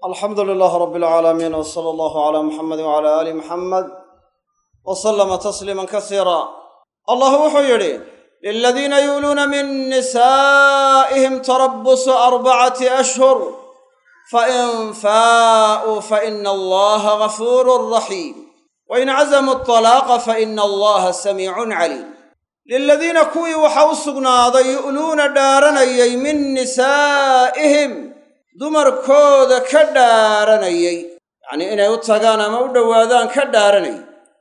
alxamdu lilaah rab alcaalamiin w sala allahu calaa muxamedi wcala aali muxamed wa sallama tasliiman kasiira allah wuxuu yidhi liladiina yuuluuna min nisaa'ihim tarabusu arbacati ashhur fain faa'uu faina allaha gafuurun raxiim wain cazamuu atalaaqa faina allaha samiicun caliim liladiina kuwii waxaa u sugnaaday yu'luuna dhaaranayay min nisaa'ihim dumarkooda ka dhaaranayay yacnii inay u tagaan ama u dhowaadaan ka dhaaranayay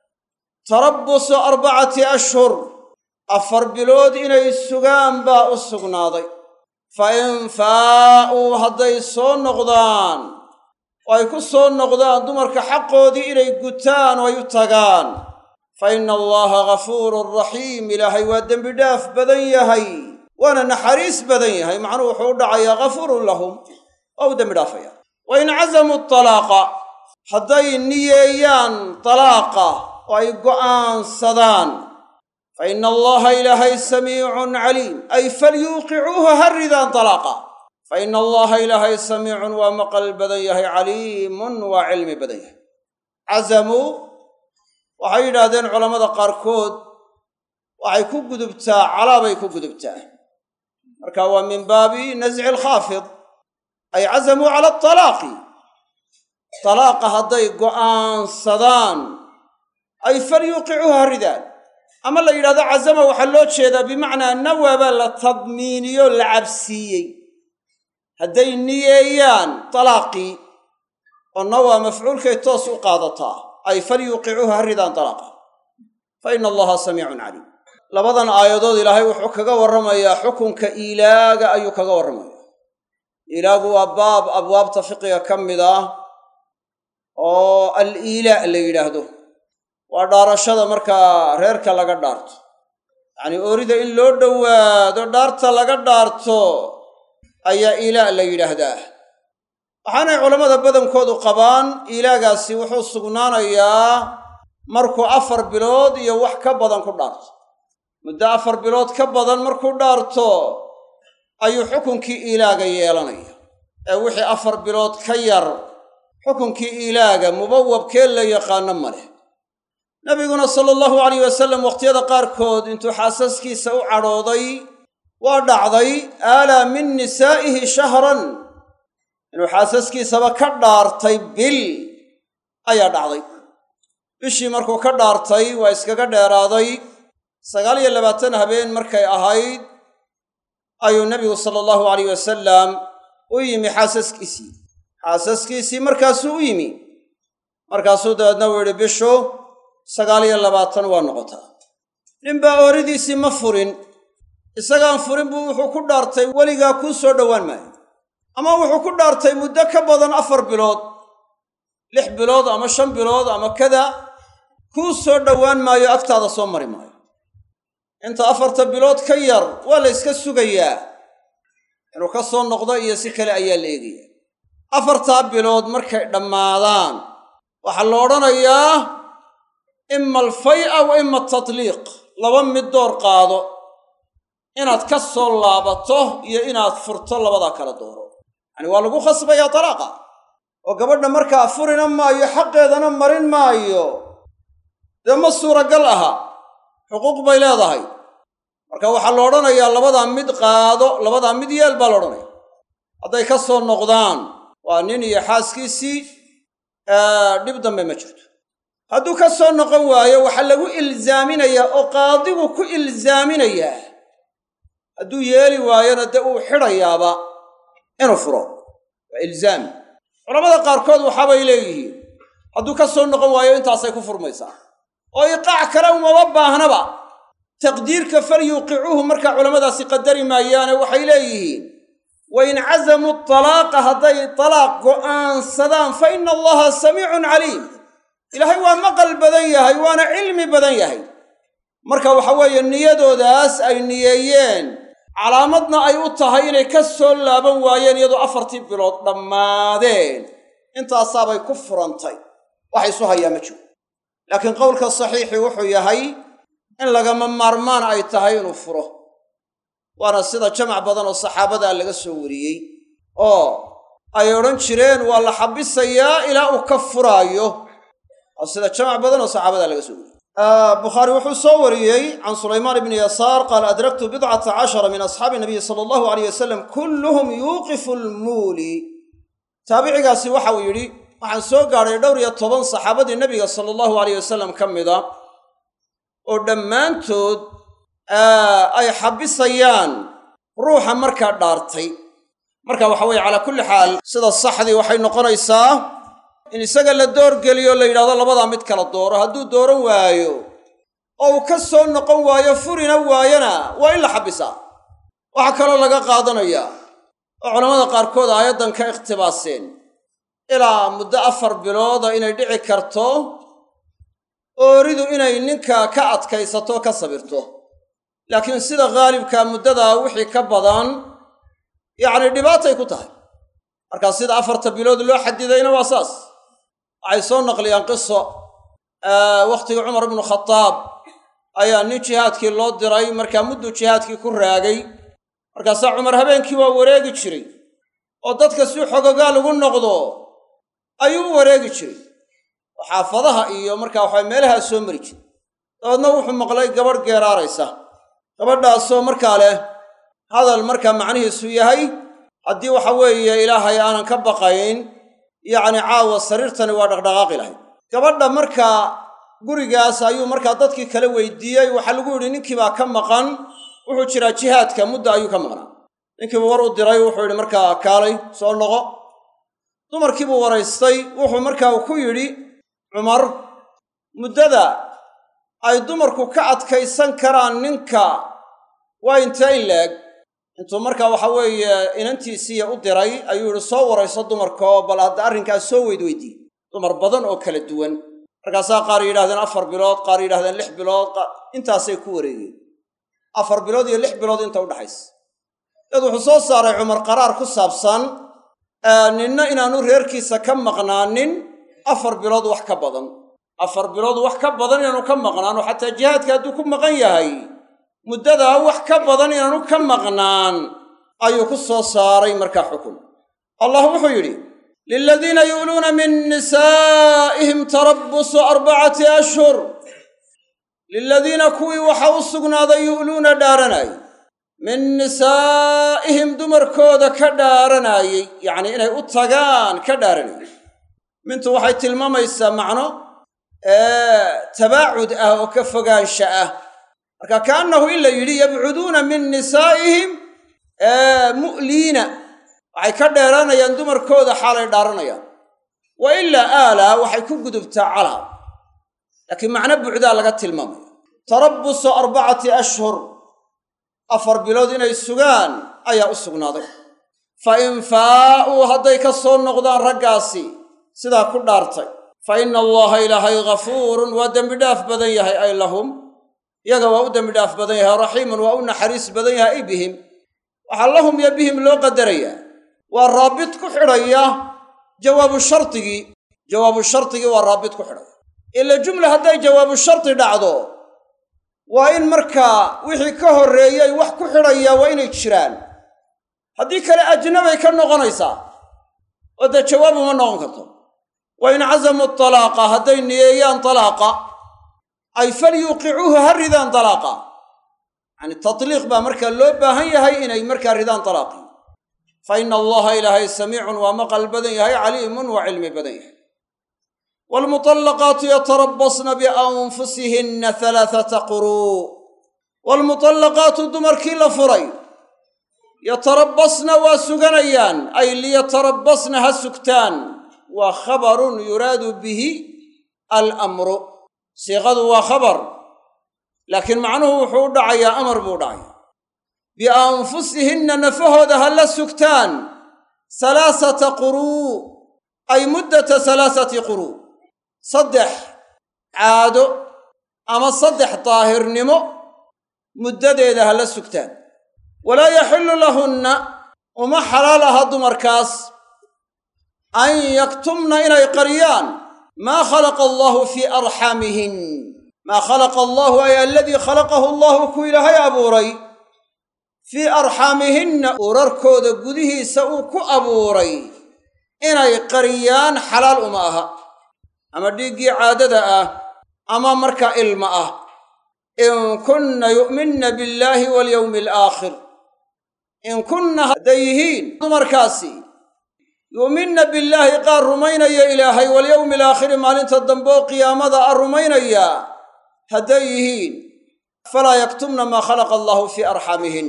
tarabbusu arbacati ashhur afar bilood inay sugaan baa u sugnaaday fa in faa'uu hadday soo noqdaan oo ay ku soo noqdaan dumarka xaqoodii inay gutaan oo ay u tagaan fa inna allaha gafuurun raxiim ilaahay waa dembi dhaaf badan yahay waana naxariis badan yahay macnuhu wuxuu u dhacayaa gafuurun lahum waa u dembi dhaafaya wa in cazamuu talaaqa hadday niyeeyaan talaaqa oo ay go'aansadaan fa inna allaha ilaahay samiicun caliim ay falyuuqicuuha ha ridaan talaaqa fa inna allaha ilaahay samiicun waa maqal badan yahay caliimun waa cilmi badan yahay cazamuu waxay yidhaahdeen culammada qaarkood waxay ku gudubtaa calaabay ku gudubtaa marka waa min baabi nasci alkhaafid ay cazamuu cala atalaaqi talaaqa hadday go'aansadaan ay falyuuqicuuha ha ridaan ama la yidhahdo cazama waxaa loo jeedaa bimacnaa nawaabaa la tadmiiniyo la cabsiiyey hadday niyeeyaan talaaqii oo nawaa mafcuulkay toos u qaadataa ay falyuuqicuuha ha ridaan talaaqa fa ina allaha samiicun caliim labadan aayadood ilaahay wuxuu kaga warramayaa xukunka iilaaga ayuu kaga warramaya iilaagu waa baab abwaabta fiqiga ka mid ah oo al iilaa la yidhaahdo waa dhaarashada markaa reerka laga dhaarto yacnii oorida in loo dhowaado dhaarta laga dhaarto ayaa iilaa la yidhaahdaa waxaanay culammada badankoodu qabaan iilaagaasi wuxuu sugnaanayaa markuu afar bilood iyo wax ka badan ku dhaarto muddo afar bilood ka badan markuu dhaarto ayuu xukunkii iilaaga yeelanaya ee wixii afar bilood ka yar xukunkii iilaaga mubawabkee la yaqaano ma leh nabiguna sala allahu alayh wasalam wakhtiyada qaarkood intuu xaasaskiisa u cadhooday waa dhacday aalaa min nisaa'ihi shahran inuu xaasaskiisaba ka dhaartay bil ayaa dhacday bishii markuu ka dhaartay waa iskaga dheeraaday sagaal iyo labaatan habeen markay ahayd ayuu nebigu sala allahu alayh wasalam u yimi xaasaskiisii xaasaskiisii markaasuu u yimi markaasuu dabeedna uu yidhi bishu sagaal iyo labaatan waa noqotaa ninbaa ooridiisii ma furin isagaan furin buu wuxuu ku dhaartay weligaa kuu soo dhowaan maayo ama wuxuu ku dhaartay muddo ka badan afar bilood lix bilood ama shan bilood ama kada kuu soo dhowaan maayo agtaada soo mari maayo inta afarta bilood ka yar waa la yska sugayaa inuu ka soo noqdo iyo si kale ayaa la eegaya afartaa bilood markay dhammaadaan waxaa la odhanayaa ima alfay'a wa ima atatliiq laba mid door qaado inaad ka soo laabato iyo inaad furto labadaa kala dooro yacani waa lagu khasbayaa talaaqa oo gabadha markaa furina maayo xaqeedana marin maayo dee ma suuragal aha xuquuq bay leedahay marka waxaa la odhanayaa labadaa mid qaado labadaa mid yeel baa la odhanaya hadday ka soo noqdaan waa nin iyo xaaskiisii dhib dambe ma jirto hadduu ka soo noqon waayo waxaa lagu ilzaaminayaa oo qaadigu ku ilzaaminayaa hadduu yeeli waayona dee uu xidhayaaba inuu furo waa ilzaami culamada qaarkood waxaabay leeyihiin hadduu ka soo noqon waayo intaasay ku furmaysaa oo iqaac kale umama baahnaba taqdiirka falyuuqicuuhu markaa culammadaasi qadari maayaane waxay leeyihiin wa in cazamuu talaaqa hadday talaaq go'aansadaan fa ina allaha samiicun caliim ilaahay waa maqal badan yahay waana cilmi badan yahay marka waxa weeye niyadoodaas ay niyeeyeen calaamadna ay u tahay inay ka soo laaban waayeen iyadoo afartii bilood dhammaadeen intaasaabay ku furantay wax isu hayaa ma jiro laakiin qowlka saxiixi wuxuu yahay in lagama maarmaan ay tahay inuu furo waana sida jamac badan oo saxaabadaa laga soo wariyey oo ay odhan jireen waa la xabisayaa ilaa uu ka furaayo oo sida jamac badan oo saxaabada laga soo wariyey bukhaari wuxuu soo wariyey can sulaymaan ibni yasaar qaala adraktu bidcata cashara min asxaabi nabiyi sala allahu aleyh wasalam kulluhum yuuqifu lmuuli taabicigaasi waxa uu yidhi waxaan soo gaadhay dhowr iyo toban saxaabadii nebiga sala allahu aleyh wasalam ka mida oo dhammaantood ay xabisayaan ruuxa markaa dhaartay marka waxa weeye calaa kulli xaal sida saxdii waxay noqonaysaa in isaga la doorgeliyo la yidhahdo labadaa mid kala dooro hadduu dooran waayo oo uu ka soo noqon waayo furina waayona waa in la xabisaa waxaa kaloo laga qaadanayaa oo culammada qaarkood aayaddan ka ikhtibaaseen ilaa muddo afar bilooda inay dhici karto ooridu inay ninka ka adkaysato ka sabirto laakiin sida khaalibkaa muddadaa wixii ka badan yacni dhibaatay ku tahay markaa sida afarta bilood loo xadidayna waa saas waxay soo naqliyaan qiso wakhtigii cumar ibnu khataab ayaa nin jihaadkii loo diray markaa mudduu jihaadkii ku raagay markaasaa cumar habeenkii waa wareegi jiray oo dadka si xogogaa lagu noqdo ayuu u wareegi jiray oo xaafadaha iyo markaa waxaa meelahaa soo mari jiray dabeedna wuxuu maqlay gabadh geeraaraysa gabadhaasoo markaa leh hadal markaa macnihiisu yahay haddii waxa weeye ilaahay aanan ka baqayn yacni caawa sariirtani waa dhaqdhaqaaqi lahayd gabadha markaa gurigaas ayuu markaa dadkii kala weydiiyey waxaa lagu yidhi ninkii baa ka maqan wuxuu jiraa jihaadka mudda ayuu ka maqnaa ninkiibu war u diray wuxuu yidhi markaa kaalay soo noqo dumarkiibuu waraystay wuxuu markaa ku yidhi cumar muddada ay dumarku ka adkaysan karaan ninka waa intee in la-eg intuu markaa waxa weeye inantiisiiya u diray ayuu yidhi soo warayso dumarkaoo bal hadda arrinkaas soo weydweydiiy dumar badan oo kala duwan markaasaa qaar yidhahdeen afar bilood qaar yidhahdeen lix bilood intaasay ku wareegeen afar bilood iyo lix bilood inta udhaxaysa dad wuxuu soo saaray cumar qaraar ku saabsan ninna inaanu reerkiisa ka maqnaanin afar bilood wax ka badan afar bilood wax ka badan inaanu ka maqnaano xataa jihaadka hadduu ku maqan yahay muddadaa wax ka badan inaanu ka maqnaan ayuu ku soo saaray markaa xukun allah wuxuu yidhi liladiina yu'luuna min nisaa'ihim tarabbusu arbacati ashhur liladiina kuwii waxaa u sugnaaday yu'luuna dhaaranay min nisaa'ihim dumarkooda ka dhaaranaayey yacnii inay u tagaan ka dhaaranayay mintu waxay tilmaamaysaa macno tabaacud ah oo ka fogaansha ah marka kaannahu in la yidhi yabcuduuna min nisaa'ihim mu'liina waxay ka dheeranayaan dumarkooda xaalay dhaaranayaan wa ilaa aalaa waxay ku gudubtaa calaa laakiin macno bucdaa laga tilmaamaya tarabbusu arbacati ashhur afar bilood inay sugaan ayaa u sugnaaday fa in faa'uu hadday ka soo noqdaan raggaasi sidaa ku dhaartay fa inna allaha ilaahay ghafuurun waa dembidhaaf badan yahay ay lahum iyaga waa u dembidhaaf badan yahay raxiimun waa u naxariis badan yahay ay bihim waxaa lahum yo bihim loo qadarayaa waa raabit ku xidhaya jawaabu shardigii jawaabu shardigii waa raabit ku xidhaya ila jumla hadday jawaabu shardi dhacdo waa in markaa wixii ka horreeyey wax ku xidhayaa waa inay jiraan haddii kale ajnabay ka noqonaysaa oo dee jawaab uma noqon karto wa in casamuu talaaqa hadday niyeeyaan talaaqa ay falyuuqicuuhu ha ridaan talaaqa yacani tatliiq baa markaa loo baahan yahay inay markaa ridaan talaaqii fa ina allaha ilaahay samiicun waa maqal badan yahay caliimun waa cilmi badan yahay waalmutallaqaatu yatarabbasna bianfusihinna halaathata quruu waalmutallaqaatu dumarkii la furay yatarabbasna waa suganayaan ay liyatarabbasna ha sugtaan waa khabarun yuraadu bihi alamru siiqadu waa khabar laakiin macnuhu wuxuu u dhacayaa amar buu dhacayaa bianfusihinna nafahooda ha la sugtaan halaasata quruu ay muddata halaasati quruu saddex caado ama saddex daahirnimo muddadeeda ha la sugtaan walaa yaxillu lahunna uma xalaal aha dumarkaas an yaktumna inay qariyaan maa khalaqa allaahu fii arxaamihin maa khalaqa allaahu ay aladii khalaqahu allaahu ku ilaahay abuuray fii arxaamihinna urarkooda gudihiisa uu ku abuuray inay qariyaan xalaal uma aha ama dhiiggii caadada ah ama marka ilma ah in kunna yu'minna billaahi walyowmi alaakhir in kunna hadday yihiin dumarkaasi yu'minna billaahi qaar rumaynaya ilaahay walyowmi alaakhiri maalinta dambe oo qiyaamada a rumaynaya hadday yihiin falaa yaktumna maa khalaqa allahu fii arxamihin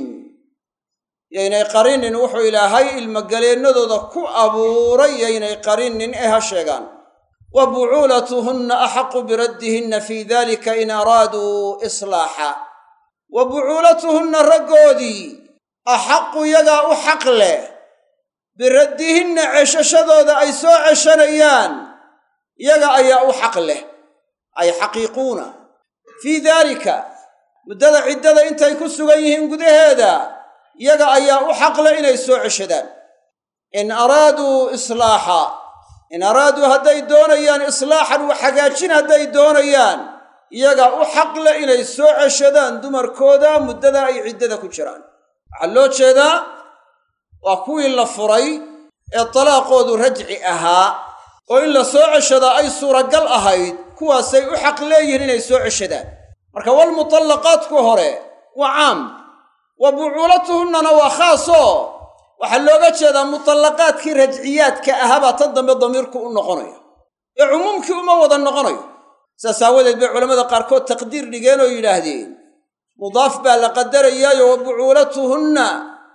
yaynay qarinin wuxuu ilaahay ilmogaleennadooda ku abuuray yaynay qarinin ee ha sheegaan wa bucuulatuhunna axaqu biraddihinna fii dalika in araaduu islaaxa wa bucuulatuhunna raggoodii axaqu yagaa u xaq leh biraddihinna ceshashadooda ay soo ceshanayaan yaga ayaa u xaq leh ay xaqiiquuna fii daalika muddada ciddada intay ku sugan yihiin gudaheeda yaga ayaa u xaq leh inay soo ceshadaan in araaduu islaaxa in araaduu hadday doonayaan islaaxan wax hagaajin hadday doonayaan yaga u xaq leh inay soo ceshadaan dumarkooda muddada ay ciddada ku jiraan waxaa loo jeedaa waa kuwii la furay ee talaaqoodu rajci ahaa oo in la soo ceshadaa ay suuragal ahayd kuwaasay u xaq leeyihiin inay soo ceshadaan marka walmutallaqaadku hore waa caam wa bucuulatuhunnana waa khaasoo waxaa looga jeedaa mutallaqaadkii rajciyaadka ahaabaa tan dambe damiirku u noqonaya ee cumuumkii uma wada noqonayo saas aawadeed bay culammada qaarkood taqdiir dhigeen oo yidhaahdeen mudaaf baa la qadarayaayo wa bucuulatuhunna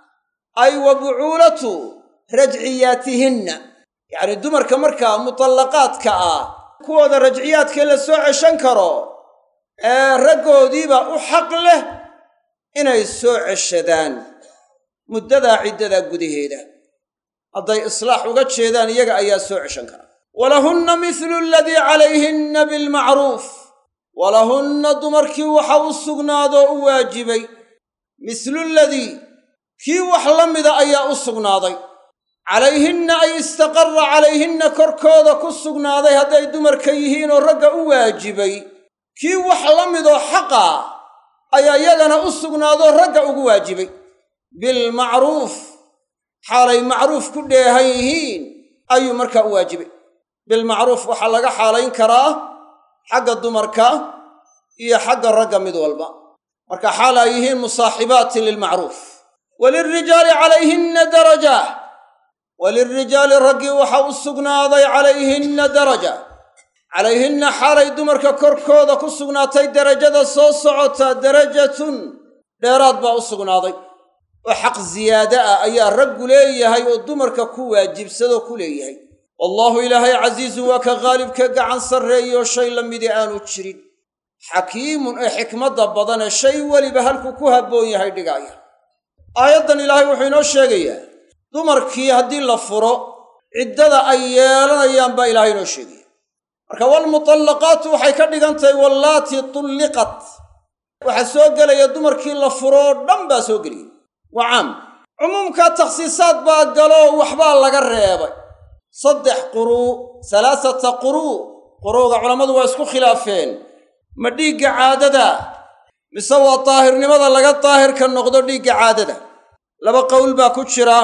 ay wa bucuulatu rajciyaatihinna yacni dumarka markaa mutallaqaadka ah kuwooda rajciyaadkee la soo ceshan karo ee raggoodiiba u xaq leh inay soo ceshadaan muddadaa ciddadaa gudaheeda hadday islaax uga jeedaan iyaga ayaa soo ceshan kara walahunna mithlu aladii calayhinna bilmacruuf walahunna dumarkii waxa u sugnaadoo u waajibay mithlu ladii kii wax la mida ayaa u sugnaaday calayhinna ay istaqarra calayhinna korkooda ku sugnaaday hadday dumarka yihiin oo ragga u waajibay kii wax la midoo xaqa ayaa yagana u sugnaadoo ragga ugu waajibay bilmacruuf xaalay macruuf ku dheehan yihiin ayuu markaa u waajibay bilmacruuf waxaa laga xaalayn karaa xagga dumarka iyo xagga ragga mid walba marka xaal ay yihiin musaaxibaatin lilmacruuf walilrijaali calayhinna daraja walilrijaali raggii waxa u sugnaaday calayhinna daraja calayhinna xaalay dumarka korkooda ku sugnaatay derajada soo socota darajatun dheeraad baa u sugnaaday oo xaq ziyaada ah ayaa raggu leeyahay oo dumarka ku waajibsadoo ku leeyahay wallaahu ilaahay casiizun waa ka qaalibka gacan sarreeyo shay la midi aanu jirin xakiimun ee xikmadda badanee shay weliba halkuu ku habboon yahay dhigaaya aayaddan ilaahay wuxuu inoo sheegayaa dumarkii haddii la furo ciddada ay yeelanayaan baa ilaahay inoo sheegaya marka walmutallaqaatu waxay ka dhigan tahay wallaatii tulliqat waxaa soo gelaya dumarkii la furo oo dhan baa soo geliyay waa caam cumuumkaa takhsiisaad baa galoo waxbaa laga reebay saddex quruu salaasata quruu quruuga culammadu waa isku khilaafeen ma dhiigga caadada mise waa daahirnimada laga daahirka noqdo dhiigga caadada laba qowl baa ku jira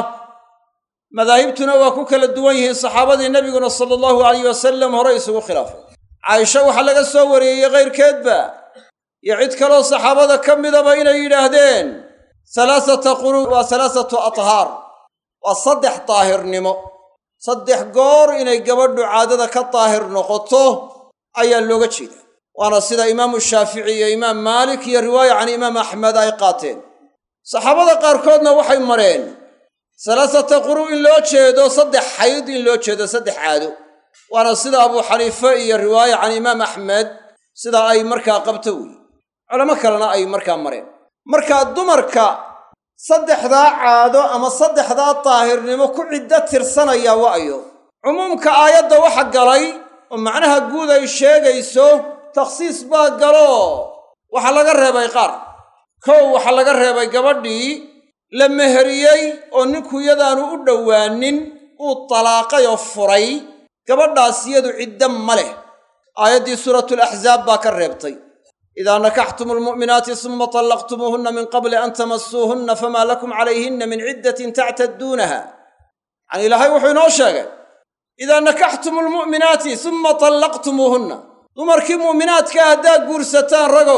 madaahibtuna waa ku kala duwan yihiin saxaabadii nebiguna sala allahu alayh wasalam hore isugu khilaafay caaisha waxaa laga soo wariyeyey kayrkeedba iyo cid kaloo saxaabada ka midaba inay yidhaahdeen salaasata quruu waa salaasatu athaar waa saddex daahirnimo saddex goor inay gabadhu caadada ka daahir noqoto ayaa looga jeeda waana sida imaamu shaafici iyo imaam maalik iyo riwaaya can imaam axmed ay qaateen saxaabada qaarkoodna waxay mareen salaasata quruu in loo jeedo saddex xayd in loo jeedo saddex caado waana sida abuu xaniife iyo riwaaya can imaam axmed sida ay markaa qabto weeye culamo kalena ay markaa mareen markaa dumarka saddexdaa caado ama saddexdaa daahirnimo ku ciddo tirsanaya wa'yo cumuumka aayadda waxa galay oo macnaha guud ay sheegayso takhsiis baa galo waxaa laga reebay qaar kow waxaa laga reebay gabadhii la meheriyey oo ninku yadaanu u dhowaanin uu talaaqay oo furay gabadhaas yadu ciddo ma leh aayaddii suuratulaxzaab baa ka reebtay idaa nakaxtum almu'minaati suma tallaqtumuuhunna min qabli an tamasuuhunna famaa lakum calayhinna min ciddatin tactadduunaha yacanii ilaahay wuxuu inoo sheegay idaa nakaxtum almu'minaati summa tallaqtumuuhunna dumarkii mu'minaadkaa haddaad guursataan ragow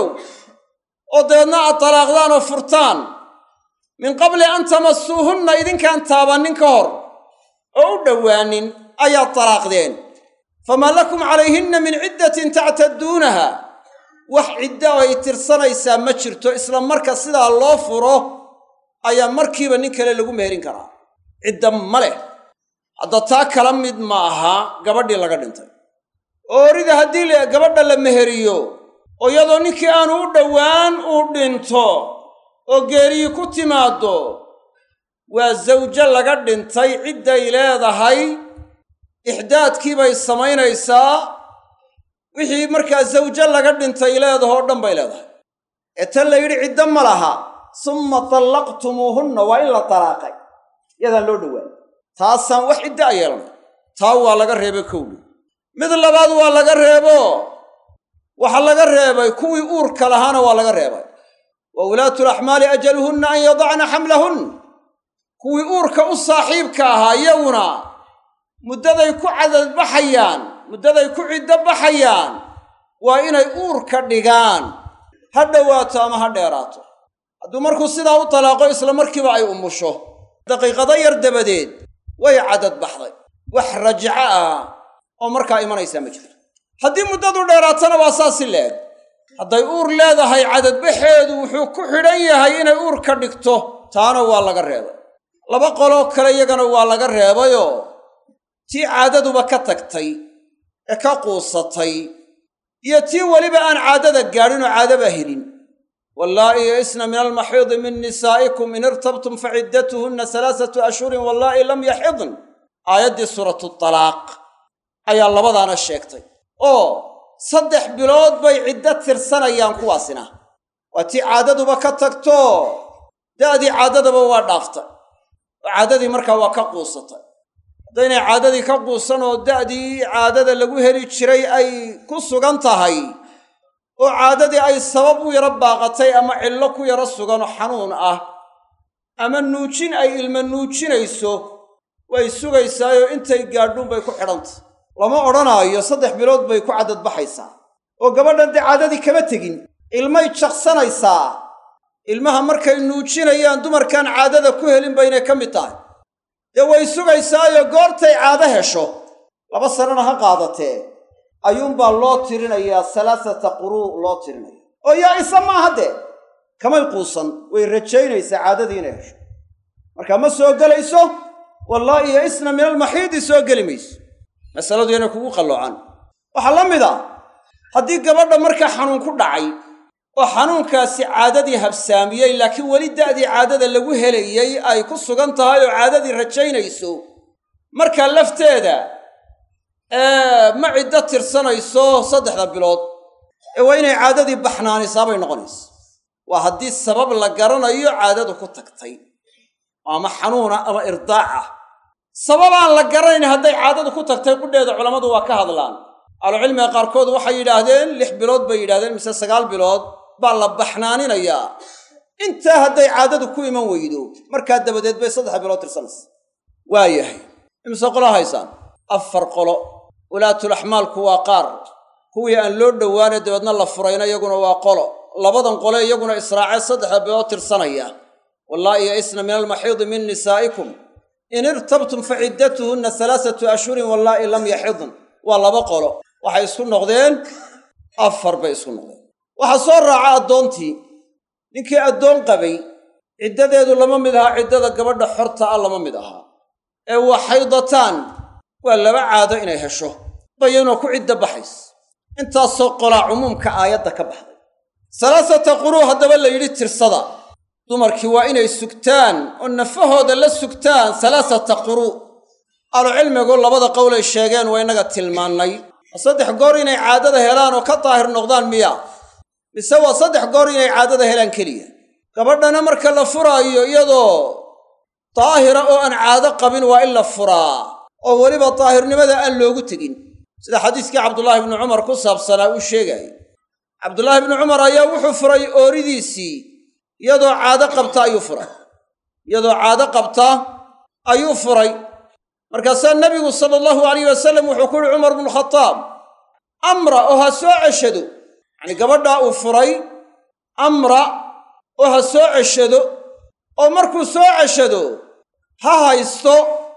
oo dabeedna aad talaaqdaan oo furtaan min qabli an tamassuuhunna idinkaan taabannin ka hor oo u dhowaanin ayaad talaaqdeen famaa lakum calayhinna min ciddatin tactadduunaha wax cidda ay tirsanaysaa ma jirto isla marka sidaa loo furo ayaa markiiba nin kale lagu meherin karaa cidda ma leh hadda taa kala mid ma aha gabadhii laga dhintay oorida haddii gabadha la meheriyo oo iyadoo ninkii aanu u dhowaan uu dhinto oo geeriyi ku timaaddo waa zawjo laga dhintay cidday leedahay ixdaadkii bay samaynaysaa wixii markaa zawjo laga dhintay leedahoo dhan bay leedahay ee tan la yidhi ciddo ma laha summa tallaqtumuuhunna waa in la talaaqay yadaan loo dhowaan taasaan wax ciddo a yeelanay taa waa laga reebay kowdhi mid labaad waa laga reebo waxaa laga reebay kuwii uurka lahaana waa laga reebay wa ulaatu laxmaali ajaluhunna an yadacna xamlahun kuwii uurka u saaxiibka ahaa iyaguna muddaday ku cadadbaxayaan muddaday ku ciddo baxayaan waa inay uurka dhigaan ha dhowaato ama ha dheeraato hadduu markuu sidaa u talaaqo isla markiiba ay umusho daqiiqado yar dabadeed way cadadbaxday wax rajaco ah oo markaa imanaysaa ma jirto haddii muddadu dheeraatana waa saasi leeg hadday uur leedahay cadadbaxeedu wuxuu ku xidhan yahay inay uur ka dhigto taana waa laga reebay laba qoloo kale iyagana waa laga reebayoo tii caadaduba ka tagtay ee ka quusatay iyo tii weliba aan caadada gaadhinoo caadaba helin wallaa'i yaisna min almaxiidi min nisaa'ikum in irtabtum fa ciddatuhunna salaasatu ashhurin wallaa'i lam yaxidn aayaddii suuratu talaaq ayaa labadaana sheegtay oo saddex bilood bay ciddo tirsanayaan kuwaasina waa tii caadaduba ka tagto da'dii caadadaba waa dhaaftay oo caadadii markaa waa ka quusatay haddaynay caadadii ka quusan oo da'dii caadada lagu heli jiray ay ku sugan tahay oo caadadii ay sabab u yaro baaqatay ama cillo ku yaro suganoo xanuun ah ama nuujin ay ilma nuujinayso way sugaysaayoo intay gaadhuun bay ku xidhantay lama odhanaayo saddex bilood bay ku caddadbaxaysaa oo gabadhan dee caadadii kama tegin ilmay jaqsanaysaa ilmaha markay nuujinayaan dumarkaan caadada ku helin baynay ka mid tahay dee way sugaysaayo goortay caado hesho laba sanana ha qaadatee ayuunbaa loo tirinayaa salaasata quruu loo tirinaya oo yaa isa maaha dee kamay quusan way rajaynaysaa caadadii inay hesho markaa ma soo gelayso wallaahi yo isna min almaxiidi soo geli mayso masaladu inay kugu qalloocan waxaa la mid a haddii gabadha markaa xanuun ku dhacay oo xanuunkaasi caadadii habsaamiyey laakiin weli da'dii caadada lagu helayey ay ku sugan tahay oo caadadii rajaynayso markaa lafteeda ma ciddo tirsanayso saddexda bilood ee waa inay caadadii baxnaanisaa bay noqonaysa waa haddii sabab la garanayo caadadu ku tagtay ama xanuuna ama irdaaca sabab aan la garanayn hadday caadadu ku tagtay qudheeda culammadu waa ka hadlaan ahlucilmiga qaarkood waxay yidhaahdeen lix bilood bay yidhahdeen mise sagaal bilood baa la baxnaaninayaa intaa hadday caadadu ku iman weydo markaa dabadeed bay saddex bilood tirsanaysa waa yahay imise qolo haysaan afar qolo walaatulaxmaalku waa qaar kuwii aan loo dhowaane dabeedna la furayna iyaguna waa qolo labadan qole iyaguna israacee saddexda bilood tirsanaya wallaahi yaisna min almaxiidi min nisaa'ikum in irtabtum fa ciddatuhunna salaasatu ashhurin wallaahi lam yaxidn waa laba qolo waxay isku noqdeen afar bay isku noqdeen waxaa soo raaca addoontii ninkii addoon qabay ciddadeedu lama mid ahaa ciddada gabadha xorta ah lama mid ahaa ee waa xaydataan waa laba caado inay hesho bayanoo ku ciddo baxays intaasoo qolaa cumuumka aayadda ka baxday salaasata quruu haddaba la yidhi tirsada dumarkii waa inay sugtaan oo nafahooda la sugtaan salaasata quruu ahlucilmigu labada qowlay sheegeen waa innaga tilmaannay saddex goor inay caadada helaan oo ka daahir noqdaan miya mise waa saddex goor inay caadada helaan keliya gabadhana marka la furaayo iyadoo daahira oo aan caado qabin waa in la furaa oo weliba daahirnimada aan loogu tegin sida xadiiskii cabdullaahi bnu cumar ku saabsanaa uu sheegayay cabdullaahi bnu cumar ayaa wuxuu furay ooridiisii iyadoo caado qabta ayuu furay iyadoo caado qabta ayuu furay markaasaa nebigu sala allahu alayh wasalam wuxuu ku yihi cumar bnu khataab amra oo ha soo ceshado yacnii gabadhaa uu furay amra oo ha soo ceshado oo markuu soo ceshado ha haysto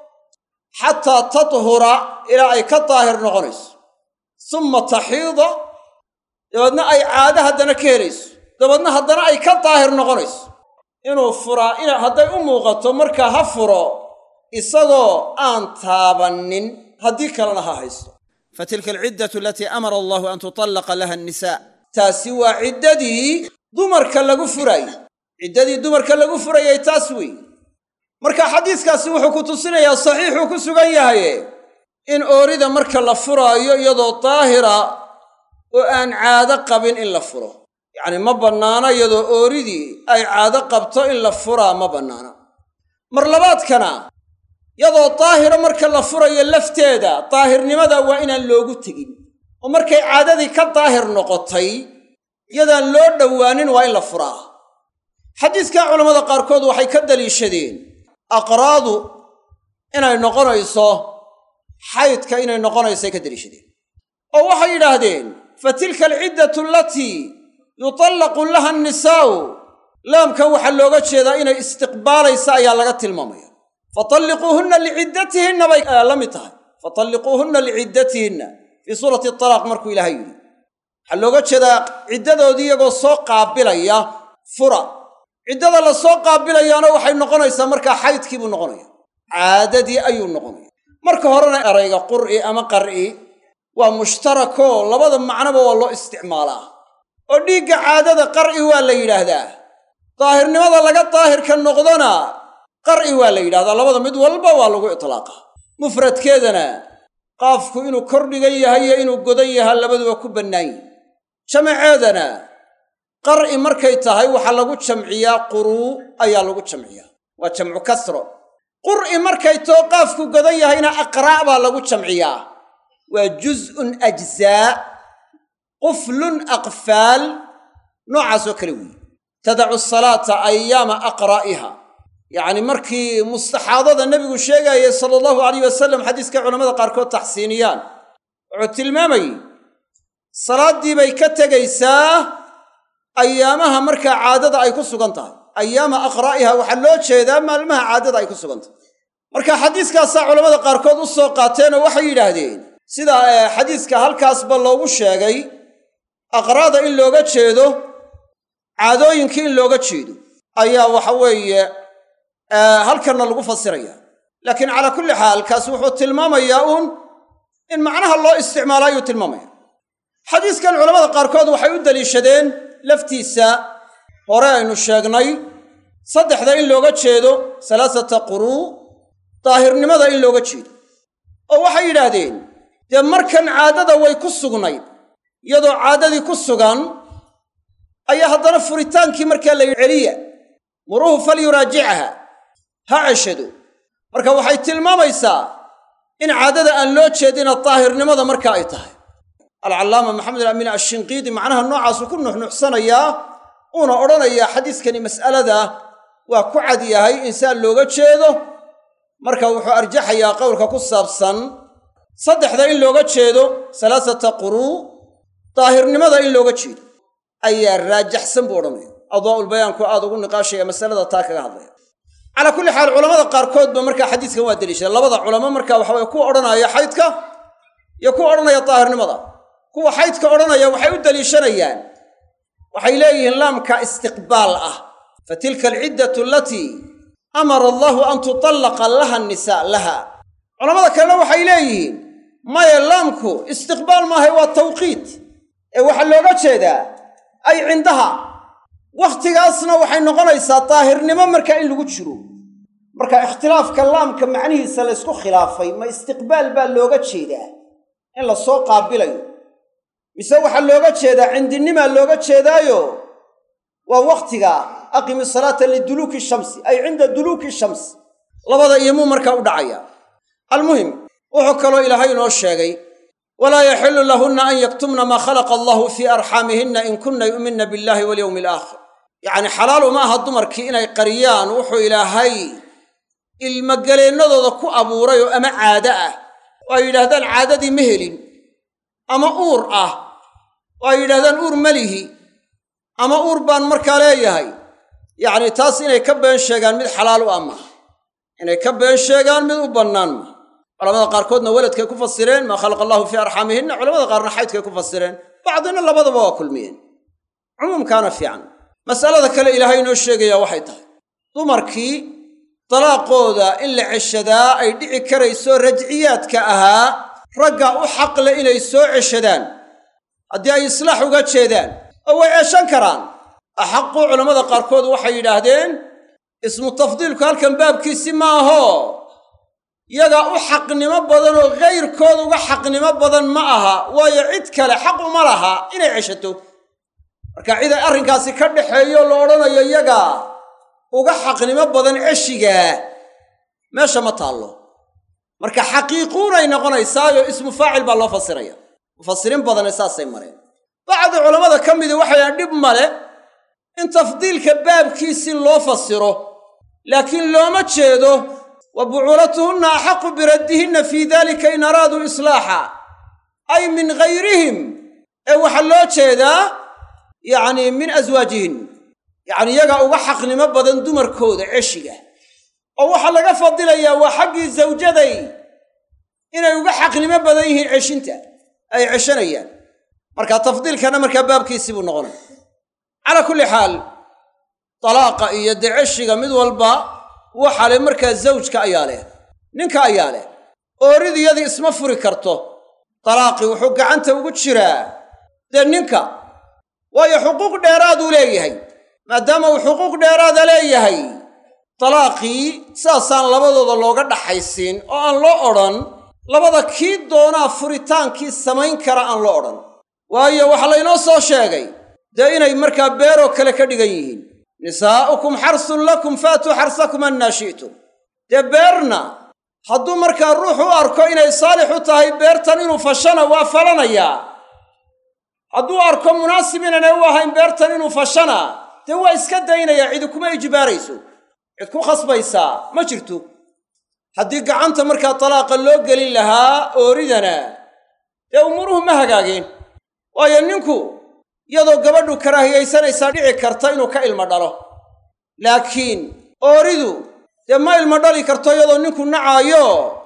xataa tathura ilaa ay ka daahir noqonayso summa taxiida dabeedna ay caado haddana ka helayso dabeedna haddana ay ka daahir noqonayso inuu furaa ina hadday u muuqato markaa ha furo isagoo aan taabannin haddii kalena ha haysto fa tilka alciddatu alatii amara allahu an tutallaqa laha annisaa taasi waa ciddadii dumarka lagu furaayey ciddadii dumarka lagu furayay taas weeye marka xadiiskaasi wuxuu ku tusinayaa saxiixuu ku sugan yahaye in oorida marka la furaayo iyadoo daahira oo aan caado qabin in la furo yacnii ma bannaana iyadoo ooridii ay caado qabto in la furaa ma bannaana mar labaadkana yadoo daahiro marka la furayo lafteeda daahirnimada waa inaan loogu tegin oo markay caadadii ka daahir noqotay yadaan loo dhowaanin waa in la furaa xadiiskaa culammada qaarkood waxay ka daliishadeen aqraadu inay noqonayso xaydka inay noqonaysay ka daliishadeen oo waxay yidhaahdeen fa tilka alciddatu alatii yutallaqu laha annisaa'u laamkan waxaa looga jeedaa inay istiqbaalaysa ayaa laga tilmaamaya fatalliquuhunna liciddatihinna bay la mid tahay fatalliquuhunna liciddatihinna fii suurati talaaq markuu ilaahay yidhi waxaa looga jeedaa ciddadoodii iyagoo soo qaabilaya fura ciddada la soo qaabilayaana waxay noqonaysaa markaa xaydkii buu noqonaya caadadii ayuu noqonaya marka horena erayga qur'i ama qar'i waa mushtarakoo labada macnoba waa loo isticmaalaa oo dhiigga caadada qar'i waa la yidhaahdaa daahirnimada laga daahirka noqdona qar'i waa la yidhahdaa labada mid walba waa lagu itlaaqa mufradkeedana qaafku inuu kor dhigan yahay iyo inuu godan yahaa labaduba ku bannaan yihin jamaceedana qar'i markay tahay waxaa lagu jamciyaa quruu ayaa lagu jamciyaa waa jamcu kasro qur'i markay too qaafku godan yahayna aqraa' baa lagu jamciyaa waa juz'un ajzaa quflun aqfaal noocaasoo kale weeye tadacu salaata ayaama aqraa'iha yacni markii mustaxaadada nebigu sheegaayay sala allahu alayh wasalam xadiiska culammada qaarkood taxsiiniyaan wuxuu tilmaamayey salaaddii bay ka tegaysaa ayaamaha markaa caadada ay ku sugan tahay ayaama aqraa'iha waxaa loo jeedaa maalmaha caadada ay ku sugan tahay marka xadiiskaasaa culammada qaarkood u soo qaateen oo waxay yidhaahdeen sida xadiiska halkaasba loogu sheegay aqraada in looga jeedo caadooyinkii in looga jeedo ayaa waxa weeye halkanna lagu fasiraya laakiin calaa kulli xaal kaasi wuxuu tilmaamayaa uun in macnaha loo isticmaalo ayuu tilmaamaya xadiiskan culamada qaarkood waxay u daliishadeen laftiisa hore aynu sheegnay saddexda in looga jeedo salaasata quruu daahirnimada in looga jeedo oo waxay yidhaahdeen dee markan caadada way ku sugnayd iyadoo caadadii ku sugan ayaa haddana furitaankii markaa la yidhi celiya muruuhu falyuraajichaha ha ceshado marka waxay tilmaamaysaa in caadada aan loo jeedina daahirnimada marka ay tahay alcallaama maxamed alaamiin ashinqiidi macnaha noocaasuu ku nuxnuxsanayaa uuna odhanayaa xadiiskani mas'alada waa ku cad yahay insaan looga jeedo marka wuxuu arjaxayaa qowlka ku saabsan saddexda in looga jeedo salaasata quruu daahirnimada in looga jeedo ayaa raajaxsan buu odhanaya adwaa'ulbayaanku aad ugu niqaashaya masalada taa kaga hadlaya calaa kulli xaal culamada qaarkoodba markaa xadiiskan waa deliishada labada culamo marka waxa weye kuwa odhanaya xaydka iyo kuwa odhanaya daahirnimada kuwa xaydka odhanaya waxay u deliishanayaan waxay leeyihiin laamka istiqbaal ah fa tilka alciddatu alatii amara allahu an tutallaqa laha nisaa laha culamada kalena waxay leeyihiin maya laamku istiqbaal maahay waa tawqiit ee waxaa looga jeedaa ay cindaha wakhtigaasna waxay noqonaysaa daahirnimo markaa in lagu jiro marka ikhtilaafka laamka macnihiisa laysku khilaafay ma istiqbaal baa looga jeedaa in la soo qaabilayo mise waxaa looga jeedaa cindinimaa looga jeedaayo waa wakhtiga aqimi salaata liduluuki shamsi ay cinda duluuki shamsi labada iyomuu markaa u dhacaya almuhim wuxuu kaloo ilaahay inoo sheegay walaa yaxilu lahunna an yaktumna maa khalaqa allahu fii arxaamihinna in kunna yu'minna billahi walyowmi alaakhir yacni xalaal uma aha dumarkii inay qariyaan wuxuu ilaahay ilmogeleennadooda ku abuuray oo ama caado ah oo ay yidhaahdaan caadadii ma helin ama uur ah oo ay yidhahdaan uur ma lihi ama uur baan markaa leeyahay yacni taas inay ka been sheegaan mid xalaal u ah maaha inay ka been sheegaan mid u bannaan maaha culamada qaarkoodna weladkay ku fasireen maa khalaqa allahu fii arxaamihinna culamada qaarna xaydkay ku fasireen bacdina labadaba waa kulmiyeen cumuumkaana fiican mas'alada kale ilaahay inoo sheegayaa waxay tahay dumarkii dalaaqooda in la ceshadaa ay dhici karayso rajciyaadka ahaa ragga u xaqle inay soo ceshadaan haddii ay islaax uga jeedaan oo way ceshan karaan axaqu culammada qaarkood waxay yidhaahdeen ismu tafdiilku halkan baabkiisi ma aho yagaa u xaqnimo badan oo kayrkood uga xaqnimo badan ma aha waayo cid kale xaq uma laha inay ceshato marka cid ay arrinkaasi ka dhaxeeyo la odhanayo yagaa uga xaqnimo badan ceshigaa meesha ma taallo marka xaqiiquunay noqonaysaayo ismu faacil baa loo fasiraya mufasiriin badane saasay mareen bacdi culammada ka midii waxay dhahan dhib male in tafdiilka baabkiisii loo fasiro laakiin looma jeedo wa bucuulatuhunna axaqu biraddihinna fii dalika in araaduu islaaxa ay min gayrihim ee waxaa loo jeedaa yacnii min aswaajihin yacni iyagaa uga xaqnimo badan dumarkooda ceshiga oo waxaa laga fadilayaa waa xaggii zawjaday inay uga xaqnimo badan yihiin ceshinta ay ceshanayaan marka tafdiilkana markaa baabkiisii buu noqonaya calaa kulli xaal dalaaqa iyo dee ceshiga mid walba waxa leh markaa zawjka ayaa leh ninka ayaa leh ooridiyadii isma furi karto dalaaqii wuxuu gacanta ugu jiraa dee ninka waayo xuquuq dheeraaduu leeyahay maadaama uu xuquuq dheeraada leeyahay dalaaqii sidaasaan labadooda looga dhaxaysiin oo aan loo odhan labada kii doonaa furitaankii samayn kara aan loo odhan waayo waxaa laynoo soo sheegay dee inay markaa beeroo kale ka dhigan yihiin nisaa'ukum xarsun lakum faatuu xarsakum annaa shi'tum dee beerna hadduu markaa ruux u arko inay saalix u tahay beertan inuu fashana waa falanayaa hadduu arko munaasib inaanay u ahayn beertan inuu fashana dee waa iska daynayaa cidi kuma ijbaarayso cid ku khasbaysaa ma jirto haddii gacanta markaa dalaaqa loo gelin lahaa ooridana dee umuruhu ma hagaageen waayo ninku iyadoo gabadhu karaahiyaysanaysaa dhici karta inuu ka ilmo dhalo laakiin ooridu dee ma ilmo dhali karto iyadoo ninku nacaayo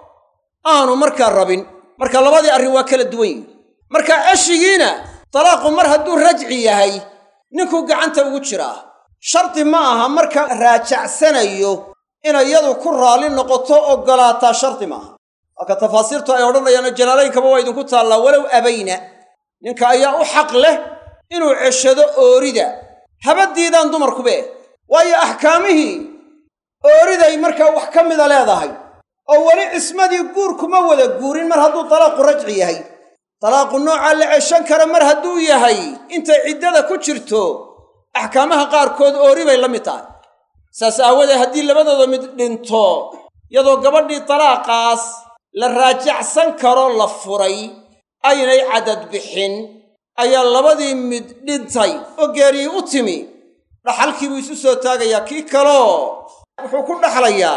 aanu markaa rabin marka labadii arrin waa kala duwan yihin marka ceshigiina dalaaqu mar hadduu rajci yahay ninkuu gacanta ugu jiraa shardi ma aha marka raajacsanayo inay iyadu ku raalli noqoto oggolaataa shardi maaha waaka tafaasiirtu ay odhanayaano jalaalaynkaba waa idinku taallaa walow abayna ninka ayaa u xaq leh inuu ceshado oorida habaddiidaan dumarkube waayo axkaamihii ooriday markaa wax ka mida leedahay oo weli cismadii guur kuma wada guurin mar hadduu dalaaqu rajci yahay dalaaqu noocaa la ceshan kara mar hadduu yahay intay ciddada ku jirto axkaamaha qaarkood oori bay la mid tahay saas aawadeed haddii labadooda mid dhinto iyadoo gabadhii dalaaqaas la raajacsan karo la furay aynay cadad bixin ayaa labadii mid dhintay oo geeriyey u timi dhaxalkii buu isu soo taagayaa kii kaloo wuxuu ku dhaxlayaa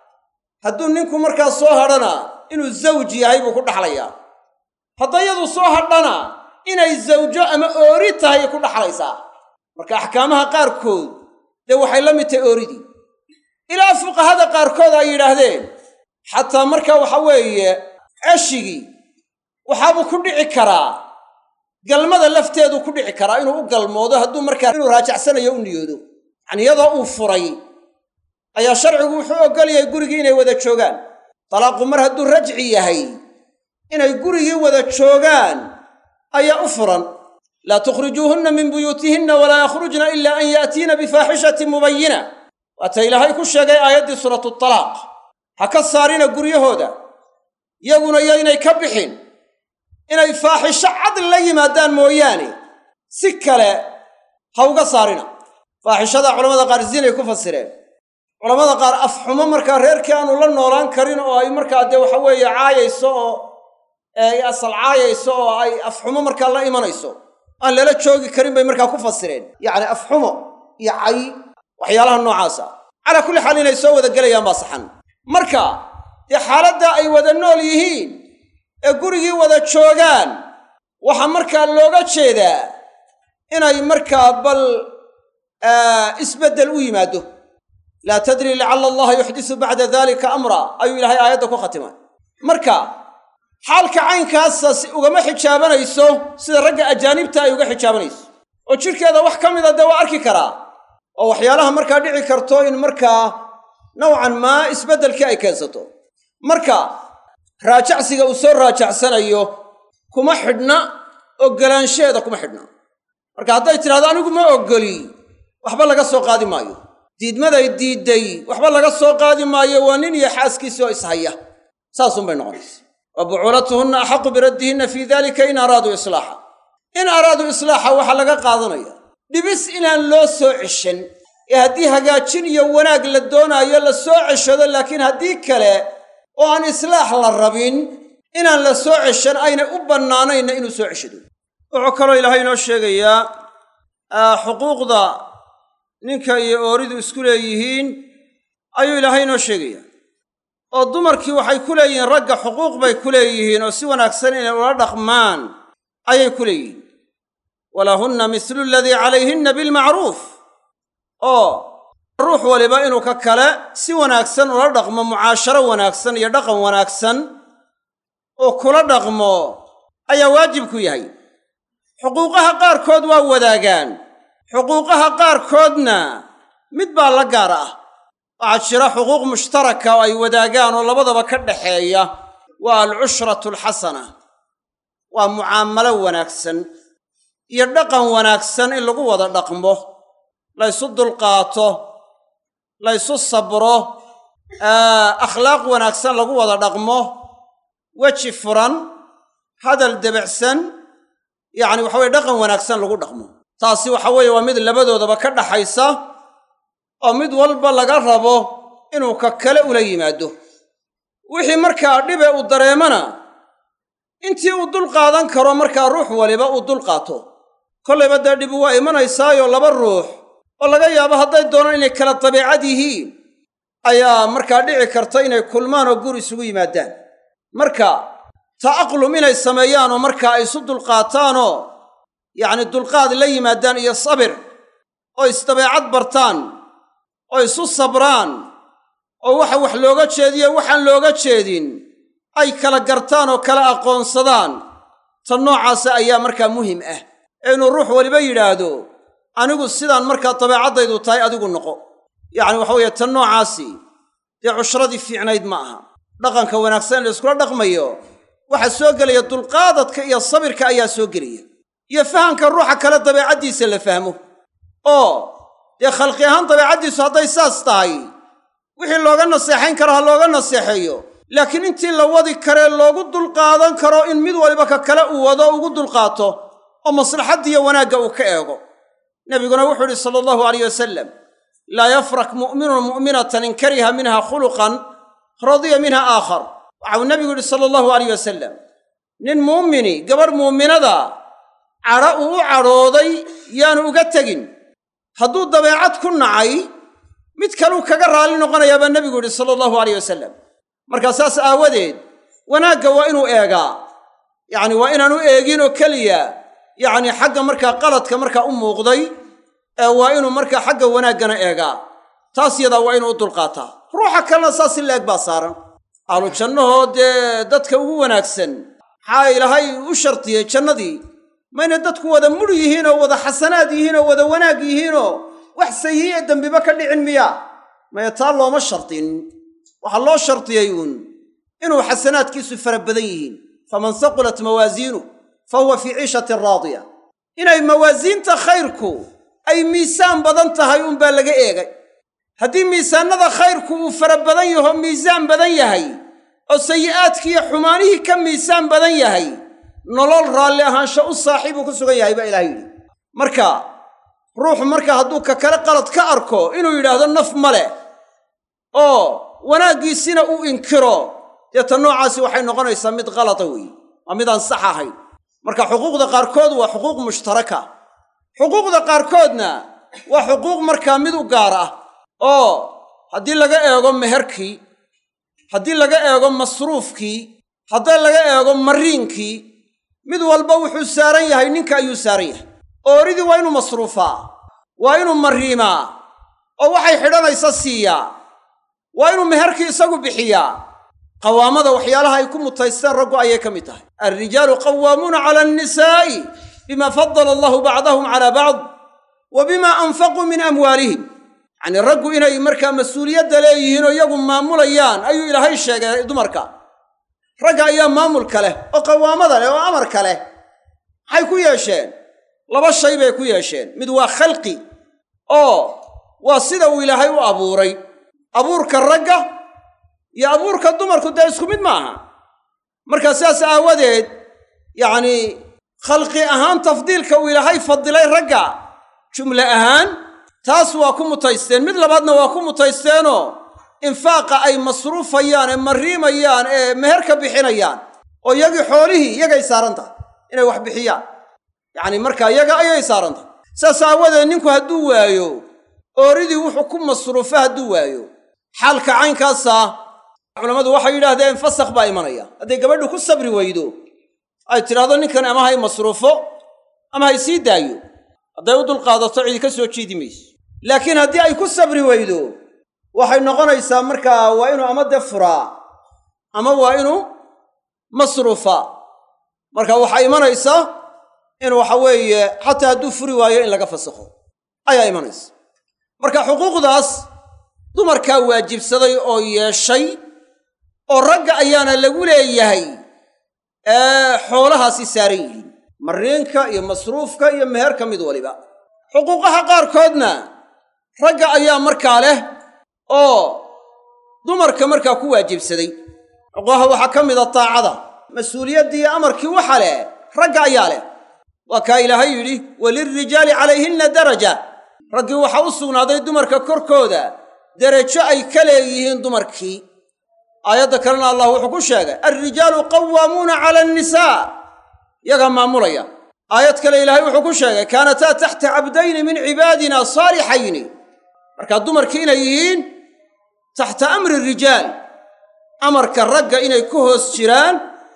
hadduu ninku markaa soo hadhana inuu zawj yahay buu ku dhaxlayaa hadda iyadu soo hadhana inay zawjo ama oori tahay ku dhaxlaysaa marka axkaamaha qaarkood dee waxay la mid tahay ooridii ilaa fuqahada qaarkood ay yidhaahdeen xataa marka waxa weeye ceshigii waxaabuu ku dhici karaa galmada lafteeduu ku dhici karaa inuu u galmoodo hadduu markaa inuu raajacsanayo u niyoodo yacni iyadoo uu furay ayaa sharcigu wuxuu oggolyahay gurigii inay wada joogaan dalaaqu mar hadduu rajci yahay inay gurigii wada joogaan ayaa u furan laa tukhrijuuhunna min buyuutihinna walaa yakhrujna ila an yaatiina bifaaxishatin mubayina waata ilaahay ku sheegay aayaddii suuratu talaaq ha ka saarina guryahooda yaguna yaynay ka bixin inay faaxisho cad la yimaadaan mooyaane si kale ha uga saarina faaxishada culamada qaar zinay ku fasireen culamada qaar afxumo markaa reerkii aanu la noolaan karin oo ay markaa dee waxa weeye caayayso oo ay asal caayayso oo ay afxumo markaa la imanayso aan lala joogi karin bay markaa ku fasireen yacni afxumo iyo cay waxyaalaha noocaasa calaa kulli xaal inay soo wada gelayaan baa saxan marka dee xaaladdaa ay wada nool yihiin ee gurigii wada joogaan waxaa markaa looga jeedaa inay markaa bal isbeddel u yimaado laa tadri lacalla allaha yuxdisu bacda dalika amra ayuu ilaahay aayadda ku khatimay marka xaalka caynkaasa ugama xijaabanayso sida ragga ajaanibta ay uga xijaabanayso oo jidhkeeda wax ka mida dee waa arki karaa oo waxyaalaha markaa dhici karto in markaa nowcan maa isbeddelkii ay keensato marka raajacsiga uu soo raajacsanayo kuma xidhna oggolaansheeda kuma xidhna marka hadday tidhahdo anigu ma oggoli waxba laga soo qaadi maayo diidmaday diidday waxba laga soo qaadi maayo waa nin iyo xaaskiisii oo ishaya saasunbay noqonaysa wa bucuulatuhunna axaqu biraddihinna fii dalika in araaduu islaaxa in araaduu islaaxa waxaa laga qaadanaya dhibis inaan loo soo ceshan ee haddii hagaajin iyo wanaag la doonaayo la soo ceshado laakiin haddii kale oo aan islaax la rabin inaan la soo ceshan aynay u bannaanayna inuu soo ceshado wuxuu kaloo ilaahay inoo sheegayaa xuquuqda ninka iyo ooridu isku leeyihiin ayuu ilaahay inoo sheegayaa oo dumarkii waxay ku leeyihiin ragga xuquuq bay ku leeyihiin oo si wanaagsan inay ula dhaqmaan ayay ku leeyihiin walahunna mislu aladii calayhinna bilmacruuf oo ruux waliba inuu ka kale si wanaagsan ula dhaqmo mucaasharo wanaagsan iyo dhaqan wanaagsan oo kula dhaqmo ayaa waajibku yahay xuquuqaha qaarkood waa wadaagaan xuquuqaha qaarkoodna mid baa la gaar ah waxaa jira xuquuq mushtaraka oo ay wadaagaan oo labadaba ka dhaxeeya waa alcushratu alxasana waa mucaamalo wanaagsan iyo dhaqan wanaagsan in lagu wada dhaqmo laysu dulqaato laysu sabro akhlaaq wanaagsan lagu wada dhaqmo weji furan hadal debecsan yacni waxa weye dhaqan wanaagsan lagu dhaqmo taasi waxa weeye waa mid labadoodaba ka dhaxaysa oo mid walba laga rabo inuu ka kale ula yimaado wixii markaa dhibe uu dareemana intii uu dul qaadan karo markaa ruux waliba uu dul qaato kollayba dee dhibu waa imanaysaayo laba ruux oo laga yaabo hadday doonaan inay kala dabeecad yihiin ayaa markaa dhici karta inay kulmaan oo gur isugu yimaadaan marka ta'aqlum inay sameeyaanoo markaa ay isu dulqaataanoo yacni dulqaad la yimaadaan iyo sabir oo isdabeecad bartaan oo isu sabraan oo waxa wax looga jeediyo waxaan looga jeedin ay kala gartaan oo kala aqoonsadaan tan noocaasa ayaa markaa muhim ah ee inuu ruux waliba yidhaahdo anigu sidaan markaa dabeecaddaydu tahay adigu noqo yacni waxa weeye tan noocaasi dee cushradii fiicnayd ma aha dhaqanka wanaagsan in la iskula dhaqmayo waxaa soo gelaya dulqaadadka iyo sabirka ayaa soo gelaya iyo fahamka ruuxa kale dabeecaddiisa la fahmo oo dee khalqi ahaan dabeecaddiisu hadday saas tahay wixii looga naseexayn karo ha looga naseexeeyo laakiin intii la wadi karee loogu dulqaadan karo in mid waliba ka kale uu wado ugu dulqaato oo maslaxaddiiyo wanaagga uu ka eego nebiguna wuxuu idhi sala allahu alayh wasalam laa yafrak mu'minun mu'minatan in kariha minha khuluqan radiya minha aakhar waxau nebigu yidhi sala allahu alayh wasalam nin muumini gabadh muuminada cadho uu u cadhooday yaanu uga tegin hadduu dabeecad ku nacay mid kaluu kaga raalli noqonayaa baa nebigu yidhi sala allahu alayh wasalam markaa saas aawadeed wanaagga waa inuu eegaa yacni waa inaanu eegin oo keliya yacni xagga markaa qaladka markaa u muuqday ee waa inuu markaa xagga wanaaggana eegaa taas yadaa waa inuu u dulqaataa ruuxa kalena saas in la eg baa saaran ahlu jannahoo dee dadka ugu wanaagsan maxaa ilaahay u shartiyey jannadii mayna dadku wada mudh yihiin oo wada xasanaad yihiin oo wada wanaag yihiinoo wax sayi'e dembiba ka dhicin miya maya taa looma shartin waxaa loo shartiyey uun inuu xasanaadkiisu fara badan yihiin faman saqulat mawaasiinuh fa huwa fii ciishatin raadiya inay mawaasiinta khayrku ay miisaan badan tahay uunbaa laga eegay haddii miisaannada khayrku uu fara badan yaho miisaan badan yahay oo sayi'aadkiiyo xumaanihii ka miisaan badan yahay nolol raalli ahaansho u saaxiibuu ku sugan yahay baa ilahay yidhi marka ruuxu marka hadduu ka kale qalad ka arko inuu yidhaahdo naf ma leh oo wanaaggiisina uu inkiro dee ta noocaasi waxay noqonaysaa mid qalada weeye waa midaan sax ahayn marka xuquuqda qaarkood waa xuquuq mushtaraka xuquuqda qaarkoodna waa xuquuq markaa mid u gaar ah oo haddii laga eego meherkii haddii laga eego masruufkii haddii laga eego mariinkii mid walba wuxuu saaran yahay ninka ayuu saaran yahay ooridii waa inuu masruufaa waa inuu mariimaa oo waxay xidhanaysa siiyaa waa inuu meherkii isagu bixiyaa qawaamada waxyaalaha ay ku mutaysteen raggu ayay ka mid tahay alrijaalu qawaamuuna cala annisaa'i bima fadala allahu bacdahum calaa bacd wa bima anfaquu min amwaalihim yacnii raggu inay markaa mas-uuliyadda leeyihiin oo iyagu maamulayaan ayuu ilaahay sheegay dumarka ragga ayaa maamulka leh oo qawaamada leh oo amarka leh maxay ku yeesheen laba shay bay ku yeesheen mid waa khalqi oo waa sida uu ilaahay u abuuray abuurka ragga iyo abuurka dumarku dee isku mid maaha markaa sidaas aawadeed yacnii khalqi ahaan tafdiilka uu ilaahay fadilay ragga jumle ahaan taas waa ku mutaysteen mid labaadna waa ku mutaysteenoo infaaqa ay masruufayaan ee mariimayaan ee meherka bixinayaan oo iyagii xoolihii iyagay saaran tahay inay wax bixiyaan yacni markaa iyaga ayay saaran tahay saas aawadeed ninku hadduu waayo ooridii wuxuu ku masruufo hadduu waayo xaalka caynkaasa culammadu waxay yidhaahdeen fasakh baa imanaya hadday gabadhu ku sabri weydo ay tidhaahdo ninkan ama hay masruufo ama hay sii daayo hadday u dulqaadato cidi ka soo jiidi mayso laakiin haddii ay ku sabri weydo waxay noqonaysaa markaa waa inuu ama de furaa ama waa inuu masruufaa marka waxaa imanaysaa in waxa weeye xataa hadduu furi waayo in laga fasakho ayaa imanaysa marka xuquuqdaas dumarkaa waajibsaday oo yeeshay oo ragga ayaana lagu leeyahay ee xoolahaasi saaran yihiin mariinka iyo masruufka iyo meherka mid waliba xuquuqaha qaarkoodna ragga ayaa markaa leh oo dumarka markaa ku waajibsaday xuquuqaha waxaa ka mida taacada mas-uuliyaddii iyo amarkii waxa leh ragga ayaa leh waa kaa ilaahay yidhi walilrijaali calayhinna daraja raggii waxaa u sugnaaday dumarka korkooda derajo ay ka leeyihiin dumarkii aayadda kalena allah wuxuu ku sheegay alrijaalu qawaamuuna cala annisaa yagaa maamulaya aayad kale ilaahay wuxuu ku sheegay kaanataa taxta cabdayni min cibaadina saalixayni markaa dumarkii inay yihiin taxta amri rijaal amarka ragga inay ku hoos jiraan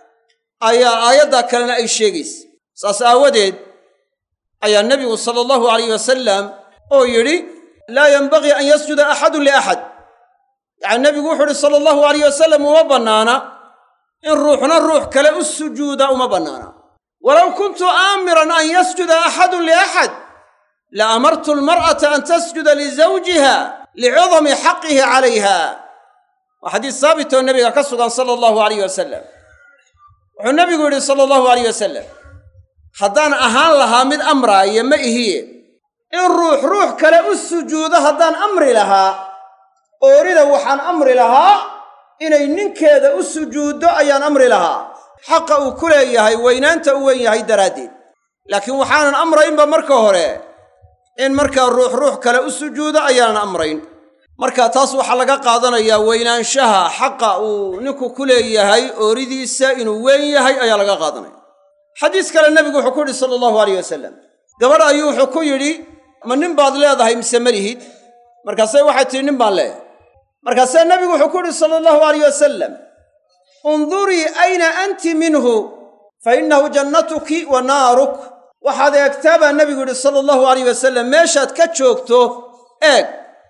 ayaa aayaddaa kalena ay sheegaysa saas aawadeed ayaa nebigu sala allahu alayh wasalam oo yidhi laa yenbagii an yasjuda axadun liaxad yacani nebigu wuxuu uhi sala allahu alayh wasalam uma bannaana in ruuxna ruux kale u sujuuda uma bannaana walow kuntu aamiran an yasjuda axadun liaxad la amartu almar'ata an tasjuda lizawjiha licudami xaqihi calayha waa xadiis saabitoo nebiga ka sugan sala allahu alayh wasalam wuxuu nebigu yidhi sala allahu alayh wasalam haddaan ahaan lahaa mid amraaya ma ihiye in ruux ruux kale u sujuudo haddaan amri lahaa oorida waxaan amri lahaa inay ninkeeda u sujuuddo ayaan amri lahaa xaqa uu ku leeyahay weynaanta u weyn yahay daraaddeed laakiin waxaanan amraynba marka hore in markaa ruux ruux kale u sujuudo ayaanan amrayn marka taas waxaa laga qaadanayaa weynaanshaha xaqa uu ninku ku leeyahay ooridiisa inuu weyn yahay ayaa laga qaadanaya xadiis kale nebigu wuxuu ku yidhi sala allahu alayh wasalam gabadh ayuu wuxuu ku yidhi ma nin baad leedahay mise ma lihid markaasay waxay tihi nin baan leeyahay markaasee nebigu wuxuu ku yidhi sala allahu alayh wasalam undurii ayna anti minhu fa innahu jannatuki wa naaruk waxaad eegtaa baa nebigu yidhi sala allahu alayh wasalam meeshaad ka joogto eeg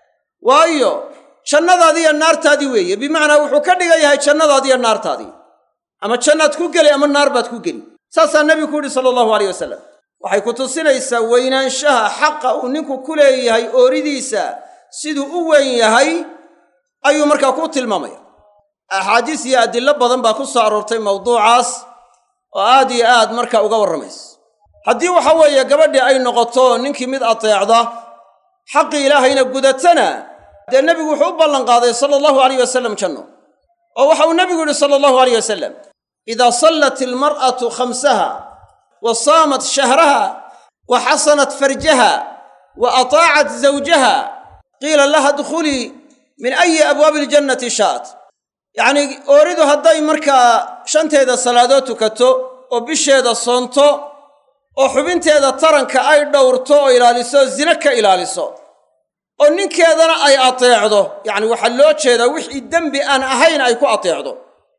waayo jannadaadii iyo naartaadii weeye bimacnaa wuxuu ka dhigan yahay jannadaadii iyo naartaadii ama jannaad ku geli ama naar baad ku geli saasaa nebigu ku yidhi sala allahu alayh wasalam waxay ku tusinaysaa weynaanshaha xaqa uu ninku ku leeyahay ooridiisa siduu u weyn yahay ayuu markaa ku tilmaamaya axaadiis iyo adillo badan baa ku soo aroortay mawduucaas oo aad iyo aad markaa uga warramaysa haddii waxa weeye gabadhii ay noqoto ninkii mid ateecda xaqii ilaahayna gudatana dee nebigu wuxuu u ballanqaaday sala allahu alayh wasalam janno oo waxa uu nebigu yidhi sala allahu alayh wasalam idaa sallat ilmar'atu khamsaha wa saamat shahraha wa xasanat farjaha wa ataacat zawjaha qiila laha dkhulii min ayi abwaabi iljannati sha'at yacnii ooridu hadday markaa shanteeda salaadood tukato oo bisheeda soonto oo xubinteeda taranka ay dhowrto oo ilaaliso zine ka ilaaliso oo ninkeedana ay ateecdo yacni waxaa loo jeedaa wixii dembi aan ahayn ay ku ateecdo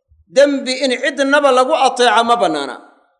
dembi in cidnaba lagu ateeca ma bannaana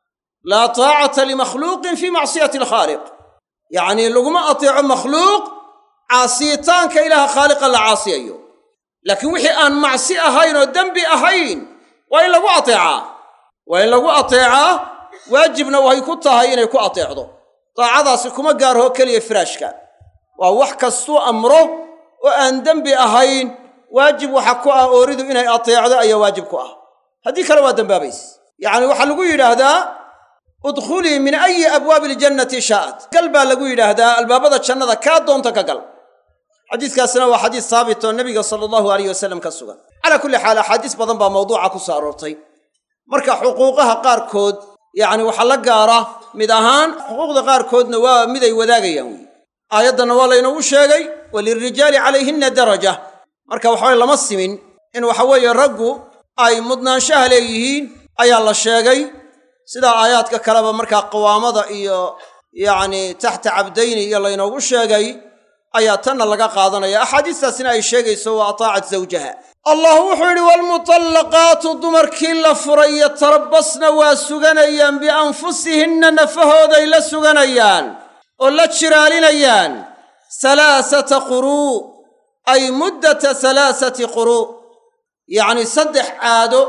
laa taacata limakhluuqin fii macsiyati alkhaaliq yacnii laguma ateeco makhluuq caasiyitaanka ilaaha khaaliqa la caasiyayo laakiin wixii aan macsi ahayn oo dembi ahayn waa in lagu ateecaa waa in lagu ateecaa waajibna way ku tahay inay ku ateecdo daacadaasi kuma gaarho keliya firaashka waa wax kastuu amro oo aan dembi ahayn waajib waxa ku ah ooridu inay ateecdo ayaa waajib ku ah haddii kale waa dembaabayse yacni waxaa lagu yidhaahdaa udkhulii min ayi abwaabi iljannati shaa'at gal baa lagu yidhaahdaa albaabada jannada kaa doonta ka gal xadiiskaasina waa xadiis saabit oo nebiga sala allahu alayh wasalam ka sugan calaa kulli xaal axaadiis badan baa mawduuca ku soo aroortay marka xuquuqaha qaarkood yacni waxaa la gaara mid ahaan xuquuqda qaarkoodna waa mid ay wadaagayaan wey aayaddanna waa laynoogu sheegay walilrijaali calayhinna daraja marka waxaway lama simin in waxa weeye raggu ay mudnaanshaha leeyihiin ayaa la sheegay sidaa aayaadka kaleba markaa qawaamada iyo yacni taxta cabdayni iyo laynoogu sheegay ayaa tanna laga qaadanaya axaadiistaasina ay sheegayso wa ataacat zawjaha allah wuxuu yidhi waalmutallaqaatu dumarkii la furay yatarabbasna waa suganayaan bianfusihinna nafahooday la suganayaan oo la jiraalinayaan salaasata quruu ay muddata salaasati quruu yacni saddex caado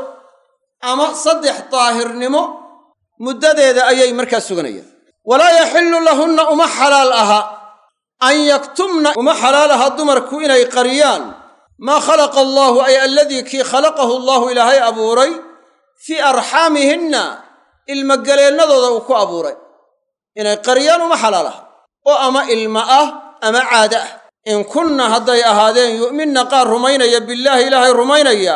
ama saddex daahirnimo muddadeeda ayay markaa suganayaan walaa yaxillu lahunna uma xalaal aha an yaktumna uma xalaal aha dumarku inay qariyaan maa khalaqa allaahu ay aladii kii khalaqahu allaahu ilaahay abuuray fii arxaamihinna ilmogaleennadooda uu ku abuuray inay qariyaan uma xalaal aha oo ama ilma ah ama caado ah in kunna hadday ahaadeen yu'minna qaar rumaynaya billaahi ilaahay rumaynaya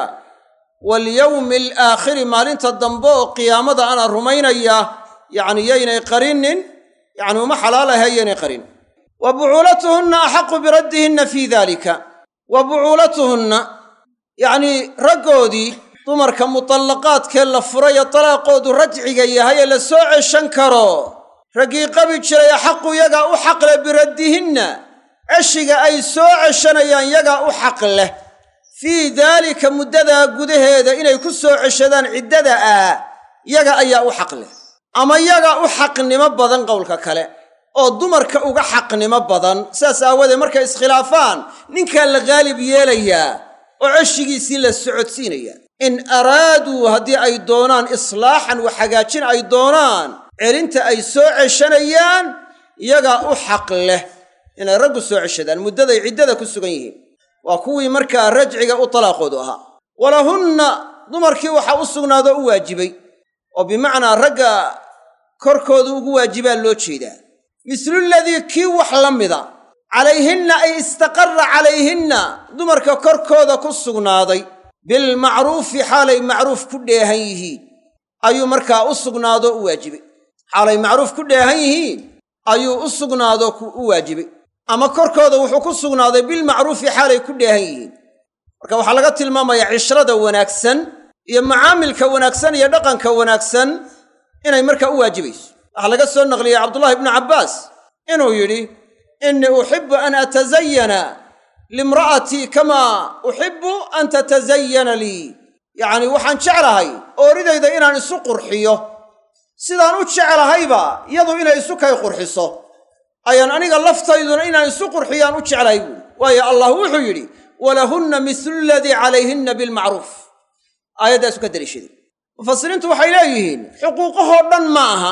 walyowmi alaakhiri maalinta dambe oo qiyaamada ana rumaynaya yacni yaynay qarinin yacni uma xalaal aha yaynay qarin wa bucuulatuhunna axaqu biraddihinna fii daalika wa bucuulatuhunna yacnii raggoodii dumarka mutallaqaadkee la furayo talaaqoodu rajciga yahay ee la soo ceshan karo raggii qabi jiray axaqu yagaa u xaq leh biraddihinna ceshiga ay soo ceshanayaan yagaa u xaq leh fii daalika muddadaa gudaheeda inay ku soo ceshadaan ciddada ah yaga ayaa u xaq leh ama yaga u xaqnimo badan qowlka kale oo dumarka uga xaqnimo badan sidaas aawadeed markay iskhilaafaan ninkaa la gaalib yeelayaa oo ceshigiisii la socodsiinaya in araaduu haddii ay doonaan islaaxan wax hagaajin ay doonaan celinta ay soo ceshanayaan yagaa u xaq leh inay raggu soo ceshadaan muddaday ciddada ku sugan yihiin waa kuwii markaa rajciga u talaaqoodu ahaa walahunna dumarkii waxaa u sugnaadoo u waajibay oo bimacnaa ragga korkooda ugu waajibaa loo jeedaa misluladii kii wax la mida calayhinna ay istaqarra calayhinna dumarka korkooda ku sugnaaday bilmacruufi xaalay macruuf ku dheehan yihiin ayuu markaa u sugnaadoo u waajibay xaalay macruuf ku dheehan yihiin ayuu u sugnaadoo u waajibay ama korkooda wuxuu ku sugnaaday bilmacruufi xaalay ku dheehan yihiin marka waxaa laga tilmaamayaa cishrada wanaagsan iyo macaamilka wanaagsan iyo dhaqanka wanaagsan inay markaa u waajibayso waxaa laga soo naqliyey cabdullahi ibnu cabbaas inuu yidhi innii uxibbu an atasayana limra'atii kamaa uxibbu an tatasayana lii yacnii waxaan jeclahay ooridayda inaan isu qurxiyo sidaan u jeclahayba iyadu inay isu kay qurxiso ayaan aniga laftayduna inaan isu qurxiyaan u jeclahay buuri waayo allah wuxuu yidhi walahunna mislu ladii calayhinna bilmacruuf aayaddaasu ka daliishaday mufasiriintu waxay leeyihiin xuquuqahoo dhan ma aha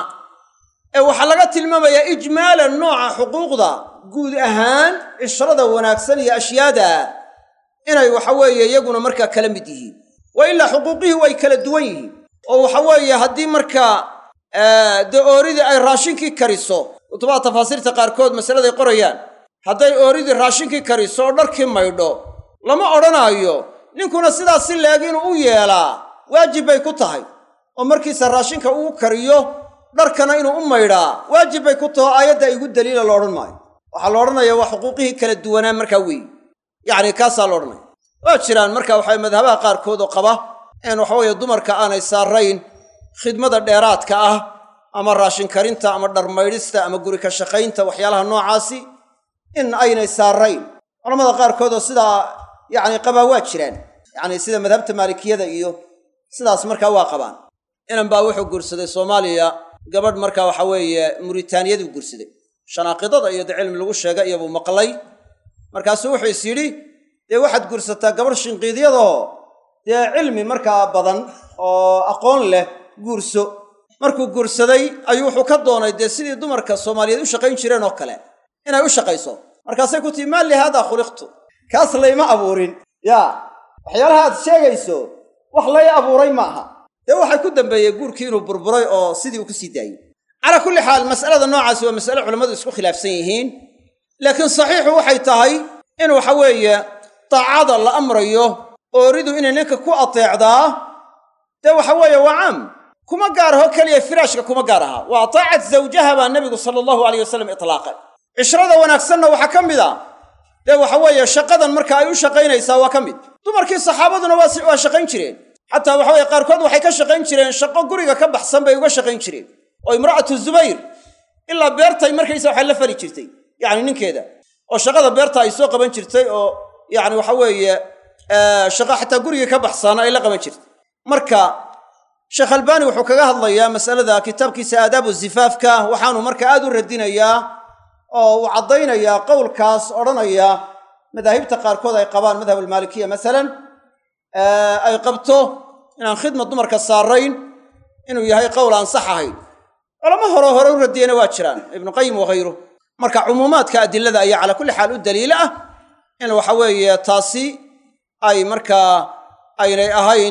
ee waxaa laga tilmaamayaa ijmaalan nooca xuquuqda guud ahaan cishrada wanaagsan iyo ashyaada inay waxa weeye iyaguna markaa kala mid yihiin wa ilaa xuquuqihii way kala duwan yihiin oo waxa weeye haddii markaa dee ooridii ay raashinkii kariso kutubaha tafaasiirta qaarkood masaladay qorayaan hadday ooridii raashinkii kariso oo dharkii maydho lama odhanaayo ninkuna sidaas si leeg inuu u yeelaa waajib bay ku tahay oo markiisa raashinka uu kariyo dharkana inuu u maydhaa waajib bay ku taho aayadda igu daliila la odhan maayo waxaa la odhanayaa waa xuquuqihii kala duwanaan markaa weeye yacni kaasaa la odhanaya waa jiraan marka waxaa madhabaha qaarkood oo qaba in waxaweeye dumarka aanay saarayn khidmada dheeraadka ah ama raashin karinta ama dharmaydhista ama guri ka shaqaynta waxyaalaha noocaasi in aynay saarayn culamada qaarkood oo sidaa yacni qabaa waa jiraan yacni sida madhabta maalikiyada iyo sidaas markaa waa qabaan inan baa wuxuu guursaday soomaaliya gabadh markaa waxa weeye muritaaniyaduu guursaday shanaaqidada iyo de cilmi lagu sheega iyobuu maqlay markaasuu wuxuu is yidhi dee waxaad guursataa gabadh shinqiidyadoo dee cilmi markaa badan oo aqoon leh guurso markuu guursaday ayuu wuxuu ka doonay dee sidii dumarka soomaaliyeed u shaqayn jireen oo kale inay u shaqayso markaasay ku tihi maa li haadaa khuliqtu kaas layma abuurin yaa waxyaalaha aad sheegayso wax lay abuuray ma aha dee waxay ku dambeeyey guurkii inuu burburay oo sidii uu ku sii daayey calaa kulli xaal mas'alada noocaasi waa mas'ale culammadu isku khilaafsan yihiin laakiin saxiixu waxay tahay in waxa weeye daacada la amrayo ooridu inay ninka ku ateecdaa dee waxa weeye waa caam kuma gaar aho keliya firaashka kuma gaar aha waa taacat zawjaha baa nebigu sala allahu alayh wasalam itlaaqay cishrada wanaagsanna waxaa ka mid a dee waxa weeye shaqadan marka ay u shaqaynaysaa waa ka mid dumarkii saxaabaduna waa shaqayn jireen xataa waxa weye qaarkood waxay ka shaqayn jireen shaqo guriga ka baxsan bay uga shaqayn jireen oo imra'atu zubayr ilaa beertay markaysa waxay la fali jirtay yacni ninkeeda oo shaqada beerta ay soo qaban jirtay oo yacni waxa weeye shaqo xataa guriga ka baxsan ay la qaban jirtay marka sheekh albaani wuxuu kaga hadlayaa masalada kitaabkiisa aadaabu zifaafka waxaanu marka aad u radinayaa oo uu caddaynayaa qowlkaas odhanaya madaahibta qaarkood ay qabaan madhab almaalikiya masalan ay qabto inaan khidma dumarka saarayn inuu yahay qowl aan sax ahayn culamo hore hore u radiyeyna waa jiraan ibnu qayim wakhayru marka cumuumaadka adilada ayaa calaa kulli xaal u daliilo ah in waxa weeye taasi ay markaa aynay ahayn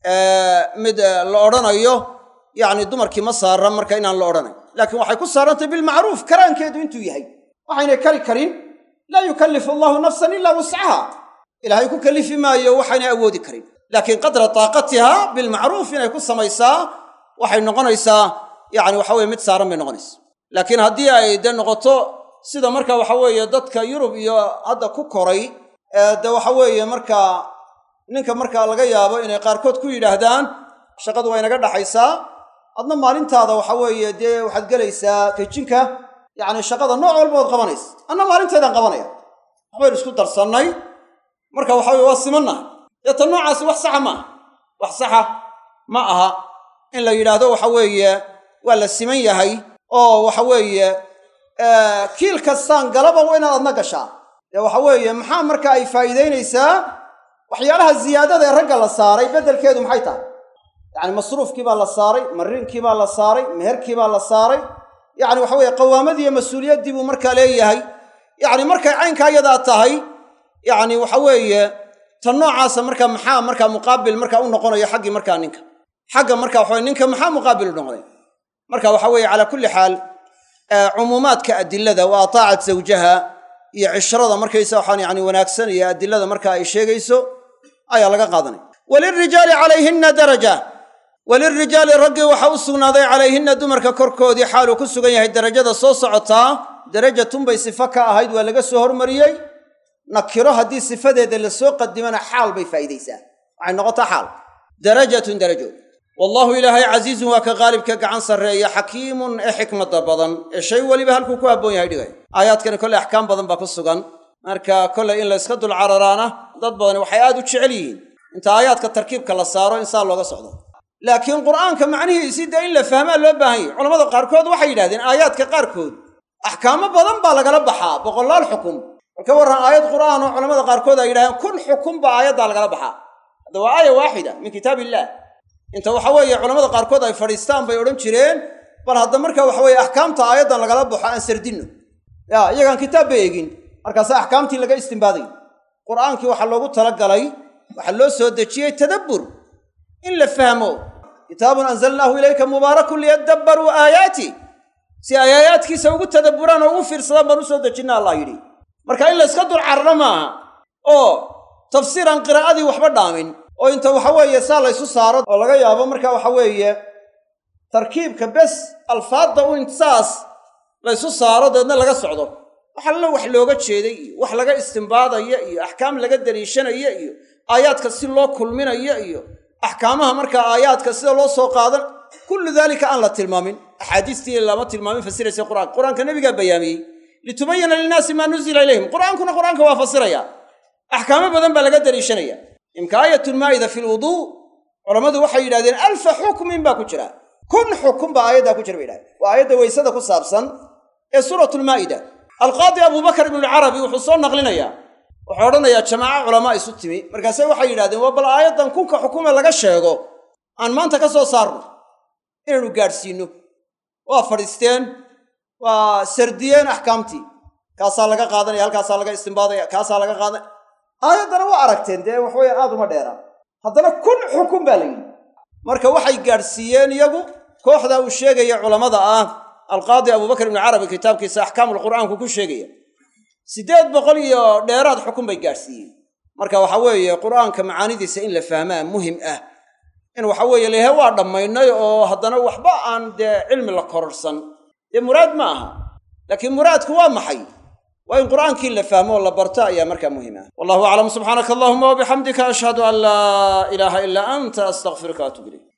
mid la odhanayo yacni dumarkii ma saara marka inaan la odhanayn laakiin waxay ku saarantay bilmacruuf karaankeedu intuu yahay waxaynay kari karin laa yukallifu allahu nafsan ilaa wuscaha ilaahay ku kallifi maayo waxaynay awoodi karin laakiin qadra taaqatiha bilmacruuf inay ku samaysaa waxay noqonaysaa yacni waxa weye mid saaran bay noqonaysaa laakiin haddii ay dee noqoto sida marka waxa weeye dadka yurub iyo hadda ku koray dee waxa weeye markaa ninka markaa laga yaabo inay qaarkood ku yidhaahdaan shaqadu waa inaga dhaxaysaa adna maalintaada waxa weeye dee waxaad gelaysaa kejinka yacni shaqada nooc walba ood qabanaysa anna maalinteedaan qabanaya waxbaynu isku darsannay marka waxa weye waa simannahay dee tan noocaasi wax saxa ma aha wax saxa ma aha in la yidhaahdo waxa weeye waa la siman yahay oo waxa weeye kiil kastaan galaba waa inaad adna gashaa dee waxa weeye maxaa marka ay faa'iidaynaysaa waxyaalaha ziyaadada ee ragga la saaray beddelkeedu maxay tahay yacni masruufkii baa la saaray mariinkii baa la saaray meherkii baa la saaray yacni waxa weeye qawaamadii iyo mas-uuliyaddii buu markaa leeyahay yacni markay caynkaa iyadaa tahay yacni waxa weeye tan noocaasa marka maxaa markaa muqaabil markaa u noqonayo xaggii markaa ninka xagga marka waxa weye ninka maxaa muqaabil u noqonay marka waxa weeye calaa kulli xaal cumuumaadka adilada waa taacat zawjaha iyo cishrada markaysa waxaan yani wanaagsan iyo adilada marka ay sheegayso ayaa laga qaadanaya walilrijaali calayhinna daraja walilrijaali raggii waxa u sugnaaday calayhinna dumarka korkoodii xaaluu ku sugan yahay darajada soo socotaa darajatunbay sifo ka ahayd waa laga soo hormariyey nakiro haddii sifadeeda lasoo qadimana xaal bay faa'iidaysaa waxay noqotaa xaal darajatun darajo wallaahu ilaahay casiizun waa ka qaalibka gacan sarreeya xakiimun ee xikmada badan ee shay weliba halkuu ku habboon yahay dhigay aayaadkani kolley axkaam badan baa ku sugan marka kolley in layska dul cararaana dad badani waxay aad u jecel yihiin inta aayaadka tarkiibka la saaro in saa looga socdo laakiin qur'aanka macnihiisii dee in la fahmaa loo baahan yahy culamada qaarkood waxay yidhahdeen aayaadka qaarkood axkaamo badan baa lagala baxaa boqolaal xukum marka warran aayad qur'aan oo culamada qaarkood ay yidhahdeen kun xukum baa aayaddaa lagala baxaa hadda waa aaya waaxida min kitaab illaah inta waxa weeye culamada qaarkood ay fadhiistaan bay odhan jireen bal hadda marka waxa weeye axkaamta aayaddan lagala baxo aan sardinno ya iyagaan kitaab ba eegin markaase axkaamtii laga istinbaaday qur'aankii waxaa loogu talagalay waxaa loo soo dejiyey tadabbur in la fahmo kitaabun anzalnaahu ilayka mubaarakun liyadabbaruu aayaati si ay aayaadkiisa ugu tadabburaan oo ugu fiirsadaan baan u soo dejinna allah yidhi marka in layska dul cararo maaha oo tafsiir aan qiraa'adii waxba dhaamin oo inta waxa weeye saa laysu saaro oo laga yaabo marka waxa weeye tarkiibka bes alfaadda u insaas laysu saaro deedna laga socdo wax alla wax looga jeeday iyo wax laga istimbaadaya iyo axkaam laga daliishanaya iyo aayaadka si loo kulminaya iyo axkaamaha markaa aayaadka sida loo soo qaadan kullu daalika aan la tilmaamin axaadiistii lama tilmaamin fasiraysa qur'aanka qur-aanka nebigaa bayaamiyey litubayina linnaasi maa nuzila ilayhim qur'aankuna qur'aanka waa fasiraya axkaamo badan baa laga daliishanaya imka aayatulmaa'ida fi lwuduu culammadu waxay yidhahdeen alfa xukmin baa ku jira kun xukun baa aayaddaa ku jira bay yidhahdeen waa aayadda weysada ku saabsan ee suuratulmaa'ida alqaadi abubakar ibnualcarabi wuxuu soo naqlinayaa wuxuu odhanayaa jamaaco culamaa isu timi markaase waxay yidhahdeen waa bal aayaddan kunka xukume laga sheego aan maanta ka soo saarno inaanu gaadhsiinno waa fadhiisteen waa sardiyeen axkaamtii kaasaa laga qaadanaya halkaasaa laga istimbaadaya kaasaa laga qaadanaya aayaddana waa aragteen dee waxweye aad uma dheera haddana kun xukun baa la yidhi marka waxay gaadhsiiyeen iyagu kooxdaa uu sheegaya culammada ah alqaadi abubakar ibnu carabi kitaabkiisa axkaamul qur'aanku ku sheegaya siddeed boqol iyo dheeraad xukun bay gaadhsiiyeen marka waxa weeye qur'aanka macaanidiisa in la fahmaa muhim ah in waxa weeye lehe waa dhammaynay oo haddana waxba aan dee cilmi la kororsan dee muraad ma aha laakiin muraadku waa maxay waa in qur'aankii la fahmo oo la barto ayaa markaa muhim ah wallahu aclam subxaanaka allahuma wabixamdika ashhadu an laa ilaaha ilaa anta astaqfiruka atub ilayk